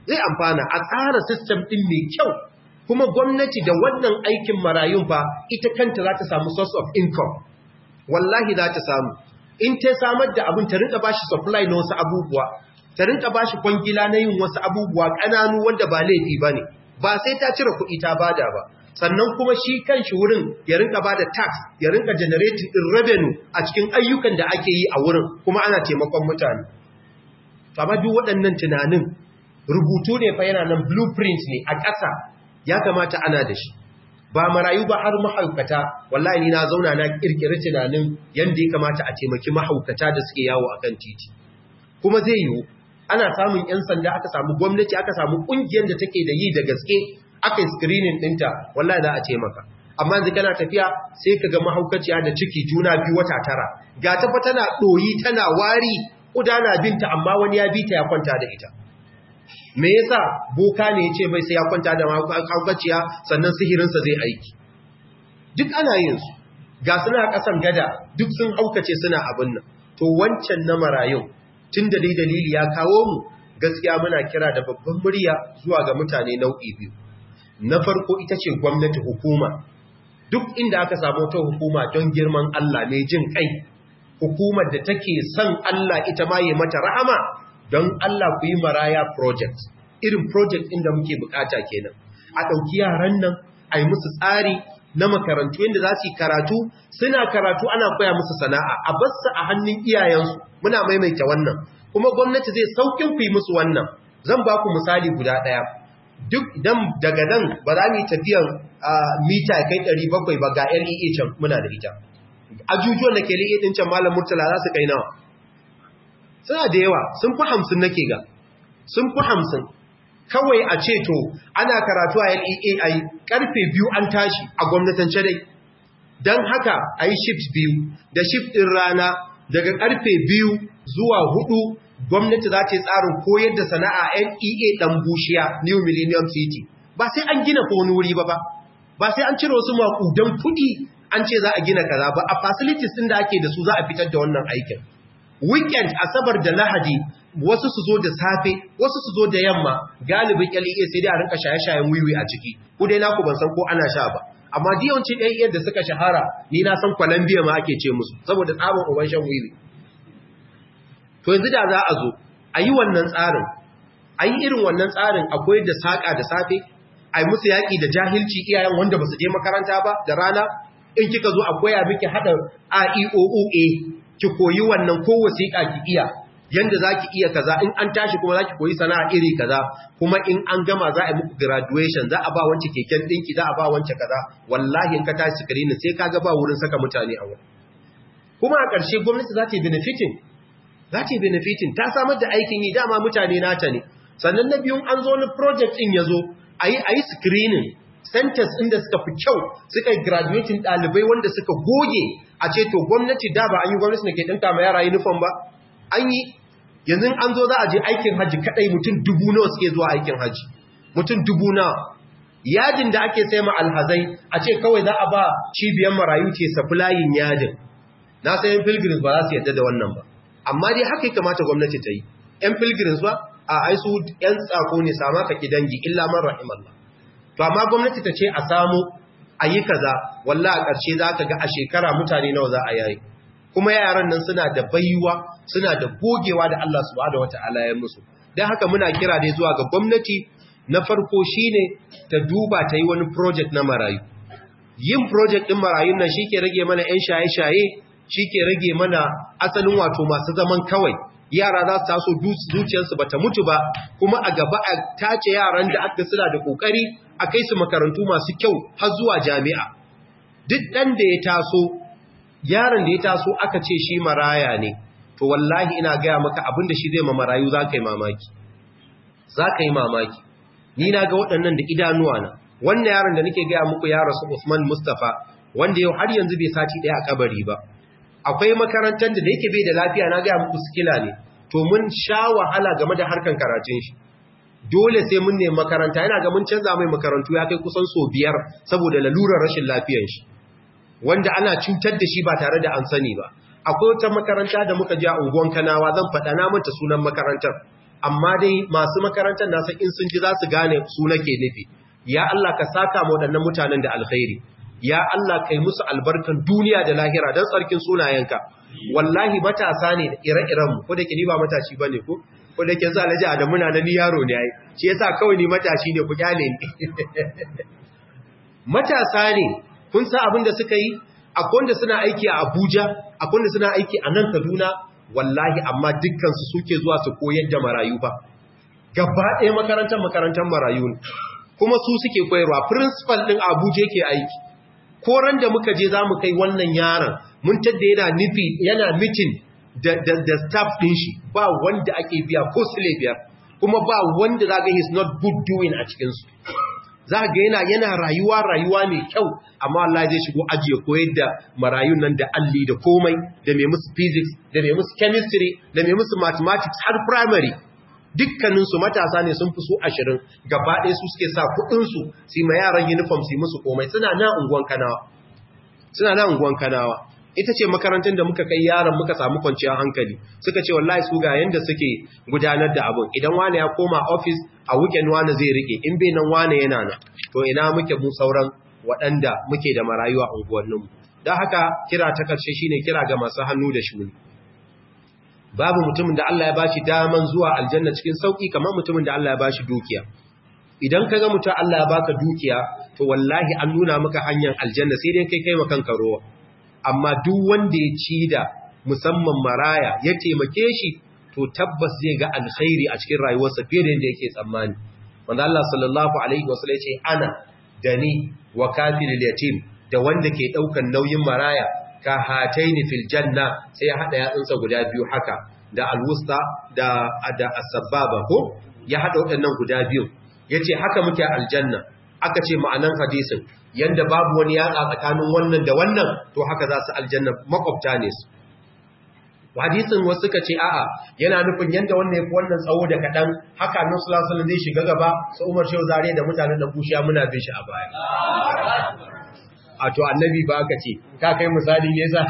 zai amfana a tsara system ɗin mai kyau kuma gwamnati da wannan aikin marayun fa ita kanta za ta samu source of income wallahi za ta samu in ta samar da abin ta rinka bashi supply na wasu abubuwa ta rinka bashi kwangila na yin wasu abubuwa ƙananu wanda ba laifi ba ne ba sai ta cire kuɗi ta bada ba sannan kuma shi kan shi wurin ya rinka bada tax ya rinka generating din revenue a cikin ayyukan da ake yi a wurin kuma ana taimakon mutane amma duk waɗannan tunanin rubutu ne fa yana nan blueprint ne a ƙasa ya kamata ana da shi ba marayu ba har mahaukata wallahi ni na zauna na kirkiri tunanin yanda ya kamata a taimaki mahaukata da suke yawo akan titi kuma zai yiwu ana samun yan sanda aka samu gwamnati aka samu kungiyar da take da yi da gaske aka yi screening dinta wallahi za a taimaka amma yanzu kana tafiya sai ka ga mahaukaciya da ciki juna biyu wata tara ga ta fa tana doyi tana wari kudana binta amma wani ya bita ya kwanta da ita me yasa boka ne yace bai sai ya kwanta da mahaukaciya sannan sihirinsa zai aiki duk ana yin su ga suna kasan gada duk sun haukace suna abin nan to wancan na marayun tun da dai dalili ya kawo mu gaskiya muna kira da babban murya zuwa ga mutane nau'i biyu na farko ita ce gwamnati hukuma duk inda aka samu ta hukuma don girman Allah mai jin kai hukumar da take son Allah ita ma yi mata rahama don Allah ku yi maraya project irin project inda muke bukata kenan a ɗauki yaran nan a yi musu tsari na makarantu yadda za su yi karatu suna karatu ana koya musu sana'a a basu a hannun iyayensu muna maimaita wannan kuma gwamnati zai saukin ku yi musu wannan zan ba ku misali guda ɗaya duk idan daga nan ba za mu yi tafiyan mita kai 700 ba ga LEA can muna da ita ajujuwan da ke LEA ɗin can malam murtala za su kai nawa suna da yawa sun fi hamsin nake ga sun fi hamsin kawai a ce to ana karatu a LEA a karfe biyu an tashi a gwamnatance dai don haka a yi shift biyu da shift ɗin rana daga karfe biyu zuwa hudu gwamnati za ta yi tsarin koyar da sana'a LEA ɗan bushiya New Millennium City ba sai an gina ko wani wuri ba ba ba sai an cire wasu makudan kuɗi an ce za a gina kaza ba a facilities ɗin da ake da su za a fitar da wannan aikin weekend asabar da lahadi wasu su zo da safe wasu su zo da yamma galibin LEA sai dai a rinka shaye-shayen wiwi a ciki ku dai naku ban san ko ana sha ba amma diyawancin LEA da suka shahara ni na san Colombia ma ake ce musu saboda tsabon uban shan wiwi to yanzu da za a zo a yi wannan tsarin a yi irin wannan tsarin akwai da saƙa da safe a yi musu yaƙi da jahilci iyayen wanda ba su je makaranta ba da rana in kika zo a koya miki haɗa AEOOA ki koyi wannan ko wasiƙa ki iya yanda za ki iya kaza in an tashi kuma za ki koyi sana'a iri kaza kuma in an gama za a yi muku graduation za a ba wance keken ɗinki za a ba wance kaza wallahi in ka tashi screening sai ka ga ba wurin saka mutane a wurin kuma a ƙarshe gwamnati za ta yi benefiting za ta yi benefiting ta samar da aikin yi dama mutane nata ne sannan na biyun an zo na project ɗin ya zo a yi screening centers inda suka fi kyau suka yi graduating ɗalibai wanda suka goge a ce to gwamnati da ba an yi gwamnati da ke ɗinka ma yara uniform ba an yi yanzu an zo za a je aikin hajji kaɗai mutum dubu nawa suke zuwa aikin hajji mutum dubu nawa yajin da ake sai ma alhazai a ce kawai za a ba cibiyar marayu ce supplying yajin na sayan pilgrims ba za su yadda da wannan ba amma dai haka ya kamata gwamnati ta yi ‘yan pilgrims ba a aisu ‘yan tsako ne sama ka ki dangi illa man rahimallah to amma gwamnati ta ce a samu a yi kaza walla a ƙarshe za ka ga a shekara mutane nawa za a yayi kuma yaran nan suna da baiwa suna da gogewa da Allah subhanahu wata'ala ya musu don haka muna kira dai zuwa ga gwamnati na farko shine ta duba ta yi wani project na marayu yin project ɗin marayun nan shi ke rage mana 'yan shaye-shaye shi ke rage mana asalin wato masu zaman kawai yara za su taso zuciyarsu ba ta mutu ba kuma a gaba a tace yaran da aka suna da kokari a kai su makarantu masu kyau har zuwa jami'a duk ɗan da ya taso yaron da ya taso aka ce shi maraya ne to wallahi ina gaya maka abin da shi zai ma marayu za ka yi mamaki za ka yi mamaki ni na ga waɗannan da idanuwa na wannan yaron da nake gaya muku ya rasu Usman Mustafa wanda yau har yanzu bai sati ɗaya a kabari ba akwai makarantar da da yake bai da lafiya na gaya muku sikila ne to mun sha wahala game da harkan karatun shi dole sai mun nemi makaranta yana ga mun canza mai makarantu ya kai kusan so biyar saboda lalurar rashin lafiyar shi wanda ana cutar da shi ba tare da an sani ba akwai wata makaranta da muka je a unguwan kanawa zan faɗa na manta sunan makarantar amma dai masu makarantar nasa in sun ji za su gane su nake nufi ya Allah ka saka mu waɗannan mutanen da alkhairi ya Allah kai musu albarkan duniya da lahira don tsarkin sunayenka wallahi matasa ne da ire-iren mu ko da ke ni ba matashi bane ko ko da ke za alaji Adamu na ni yaro ne ai shi yasa kawai ni matashi ne ku kyale ni matasa ne kun san abin da suka yi akwai wanda suna aiki a Abuja akwai wanda suna aiki a nan Kaduna wallahi amma dukkan su suke zuwa su koyar da marayu fa gaba ɗaya makarantar makarantar marayu ne kuma su suke koyarwa principal din Abuja yake aiki koran da muka je zamu kai wannan yaron mun tadda yana nufi yana meeting da da, da staff din shi ba wanda ake biya ko sile biyar kuma ba wanda zaga is not good doing a cikin su zaga yana yana rayuwa rayuwa mai kyau amma Allah zai shigo aji ya koyar da marayun nan da alli da komai da mai musu physics da mai musu chemistry da mai musu mathematics har primary dukkaninsu matasa ne sun fi su ashirin gaba ɗaya su suke sa kuɗinsu su ma yaran uniform su musu komai suna na unguwan kanawa suna na unguwan kanawa ita ce makarantar da muka kai yaran muka samu kwanciyar hankali suka ce wallahi su ga yanda suke gudanar da abin idan wane ya koma office a weekend wane zai rike in bai nan wane yana nan to ina muke mu sauran waɗanda muke da marayu a unguwanninmu don haka kira ta karshe shine kira ga masu hannu da shuni babu mutumin da Allah ya bashi daman zuwa aljanna cikin sauki kamar mutumin da Allah ya bashi dukiya idan kaga mutum Allah ya baka dukiya to wallahi an nuna maka hanyar aljanna sai dai kai kai ma kanka rowa amma duk wanda ya ci da musamman maraya ya taimake shi to tabbas zai ga alkhairi a cikin rayuwarsa fiye da yadda yake tsammani wanda Allah sallallahu alaihi wasallam ya ce ana dani wa kafilul yatim da wanda ke daukan nauyin maraya ka hataini fil janna sai ya hada yatsunsa guda biyu haka da alwusta da da asbaba ko ya hada waɗannan guda biyu yace haka muke aljanna aka ce ma'anan hadisin yanda babu wani yatsa tsakanin wannan da wannan to haka za su aljanna makwabta ne su hadisin wasu suka ce a'a yana nufin yanda wannan yafi wannan tsawo da kadan haka annabi sallallahu alaihi wasallam zai shiga gaba sai Umar Shehu Zare da mutanen da bushiya muna bin shi a baya a to annabi ba aka ce ka kai misali ne za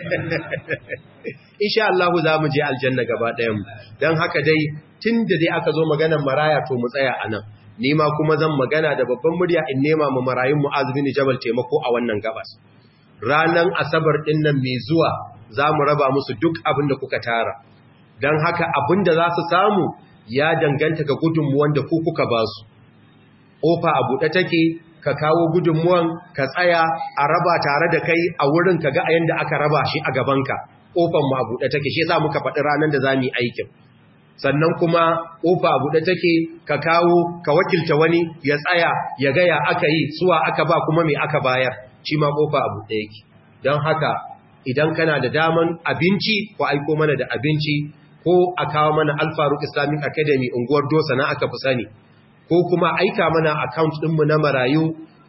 insha Allah za mu je aljanna gaba ɗayan mu dan haka dai tunda dai aka zo maganar maraya to mu tsaya anan ni ma kuma zan magana da babban murya in nema mu marayun Mu'az bin Jabal taimako a wannan gabas ranan asabar din nan mai zuwa za mu raba musu duk abin da kuka tara dan haka abin da za su samu ya danganta ga gudunmuwan da ku kuka ba su ƙofa a buɗe take ka kawo gudunmuwan ka tsaya a raba tare da kai a wurin ka ga a yanda aka raba shi a gabanka ƙofan mu a buɗe take shi yasa muka faɗi ranar da za mu yi aikin sannan kuma ƙofa a buɗe take ka kawo ka wakilta wani ya tsaya ya gaya aka yi suwa aka ba kuma me aka bayar shi ma ƙofa a buɗe yake don haka idan kana da daman abinci ko aiko mana da abinci ko a kawo mana alfaruk islamic academy unguwar dosa na aka fi sani ko kuma aika mana account ɗinmu na marayu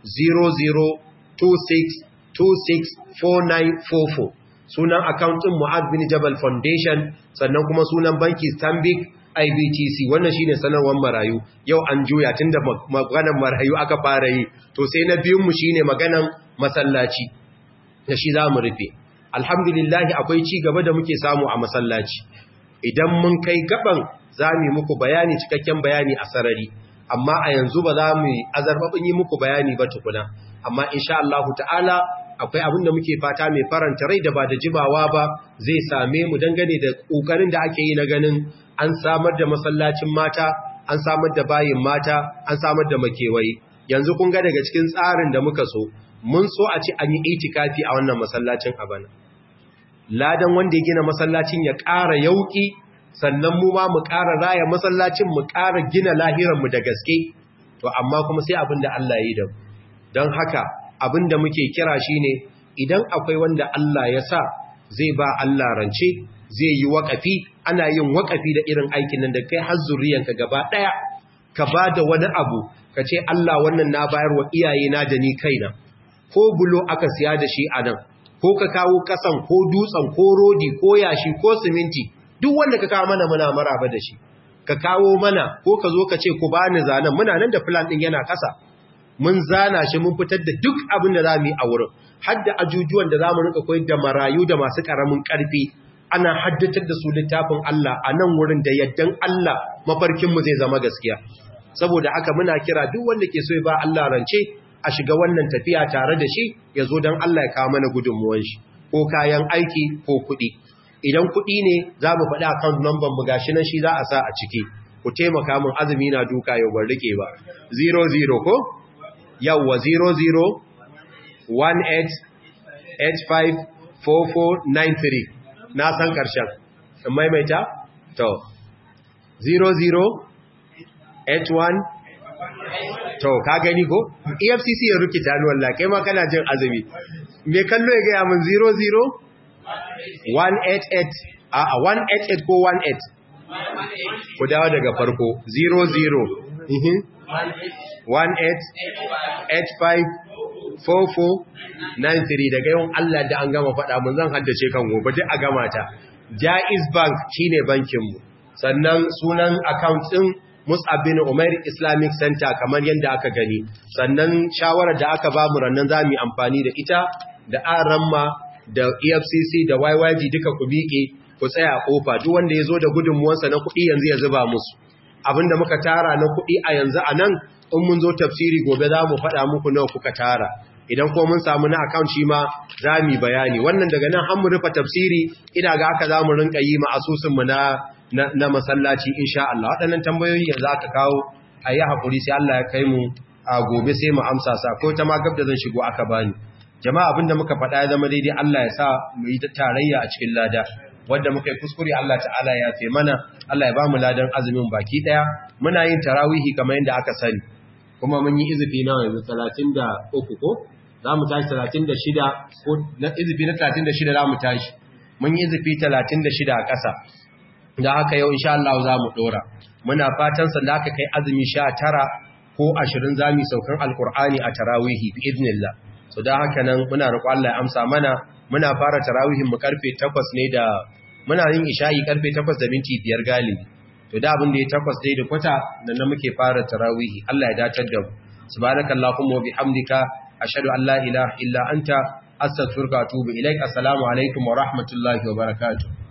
0026264944 sunan account ɗin Mu'ad bin Jabal Foundation sannan kuma sunan banki Stanbic IBTC wannan shine sanarwar marayu yau an juya tunda maganar marayu aka fara yi to sai na biyun mu shine maganan masallaci da shi zamu rufe alhamdulillah akwai ci gaba da muke samu a masallaci idan mun kai gaban zamu muku bayani cikakken bayani a sarari amma a yanzu ba za mu azarbabin yi muku bayani ba tukuna amma insha Allah ta'ala akwai abin da muke fata mai faranta rai da ba da jimawa ba zai same mu dangane da kokarin da ake yi na ganin an samar da masallacin mata an samar da bayin mata an samar da makewayi yanzu kun ga daga cikin tsarin da muka so mun so a ci an yi itikafi a wannan masallacin a bana ladan wanda ya gina masallacin ya ƙara yauki sannan mu ma mu ƙara raya masallacin mu ƙara gina lahiranmu da gaske to amma kuma sai abin da Allah ya yi da don haka abin da muke kira shine idan akwai wanda Allah ya sa zai ba Allah rance zai yi waƙafi ana yin waƙafi da irin aikin nan da kai har zuriyanka gaba ɗaya ka ba da wani abu ka ce Allah wannan na bayar wa iyayena da ni kaina ko bulo aka siya da shi a nan ko ka kawo ƙasan ko dutsen ko rodi ko yashi ko siminti duk wanda ka kawo mana muna maraba da shi ka kawo mana ko ka zo ka ce ku bani zanen muna nan da plan din yana kasa mun zana shi mun fitar da duk abin da zamu yi a wurin har da ajujuwan da zamu rika koyar da marayu da masu karamin karfi ana haddatar da su littafin Allah a nan wurin da yaddan Allah mafarkinmu zai zama gaskiya saboda haka muna kira duk wanda ke so ya ba Allah rance a shiga wannan tafiya tare da shi ya zo don Allah ya kawo mana gudunmuwan shi ko kayan aiki ko kuɗi idan kuɗi ne za mu faɗi account number mu gashi nan shi za a sa a ciki ku taimaka min azumi na duka yau ban rike ba 00 ko yawwa 00 18854493 na san ƙarshen in maimaita to 0081 to ka gani ko efcc ya rukita ni wallahi kai ma kana jin azumi me kallo ya gaya min 00 188 a 188 ko 18 ku dawo daga farko 00 mhm 18854493 daga yawan Allah da an gama faɗa mun zan haddace kan gobe duk a gama ta Jaiz Bank shine bankinmu sannan sunan account din Mus'ab bin Umair Islamic Center kamar yadda aka gani sannan shawarar da aka ba mu rannan zamu yi amfani da ita da Aramma da EFCC da YYG duka ku biƙe ku tsaya a kofa duk wanda yazo da gudunmuwansa na kuɗi yanzu ya zuba musu abinda muka tara na kuɗi a yanzu anan in mun zo tafsiri gobe za mu faɗa muku nawa kuka tara idan ko mun samu na account shi ma za mu bayani wannan daga nan an mu rufe tafsiri ina ga aka za mu rinka yi ma asusunmu na na masallaci insha Allah waɗannan tambayoyi yanzu aka kawo a yi haƙuri sai Allah ya kai mu a gobe sai mu amsa sa ko ta ma gab da zan shigo aka bani jama'a abinda muka faɗa ya zama daidai Allah ya sa mu yi tarayya a cikin lada wanda muka yi kuskure Allah ta'ala ya fe mana Allah ya ba mu ladan azumin baki daya muna yin tarawihi kamar yadda aka sani kuma mun yi izifi na yanzu 33 ko za mu tashi 36 ko na izifi na 36 za mu tashi mun yi izifi 36 a ƙasa da haka yau insha Allah za mu dora muna fatan sa da aka kai azumi 19 ko 20 zamu saukan alqur'ani a tarawihi bi idnillah so da haka nan muna roƙo Allah ya amsa mana muna fara tarawihin mu karfe 8 ne da muna yin isha'i karfe 8 da minti 5 galibi to da abin da ya 8 dai da kwata nan na muke fara tarawihi Allah ya datar da mu subhanakallahumma wa bihamdika ashhadu an la ilaha illa anta astaghfiruka wa atubu ilaik assalamu alaikum wa rahmatullahi wa barakatuh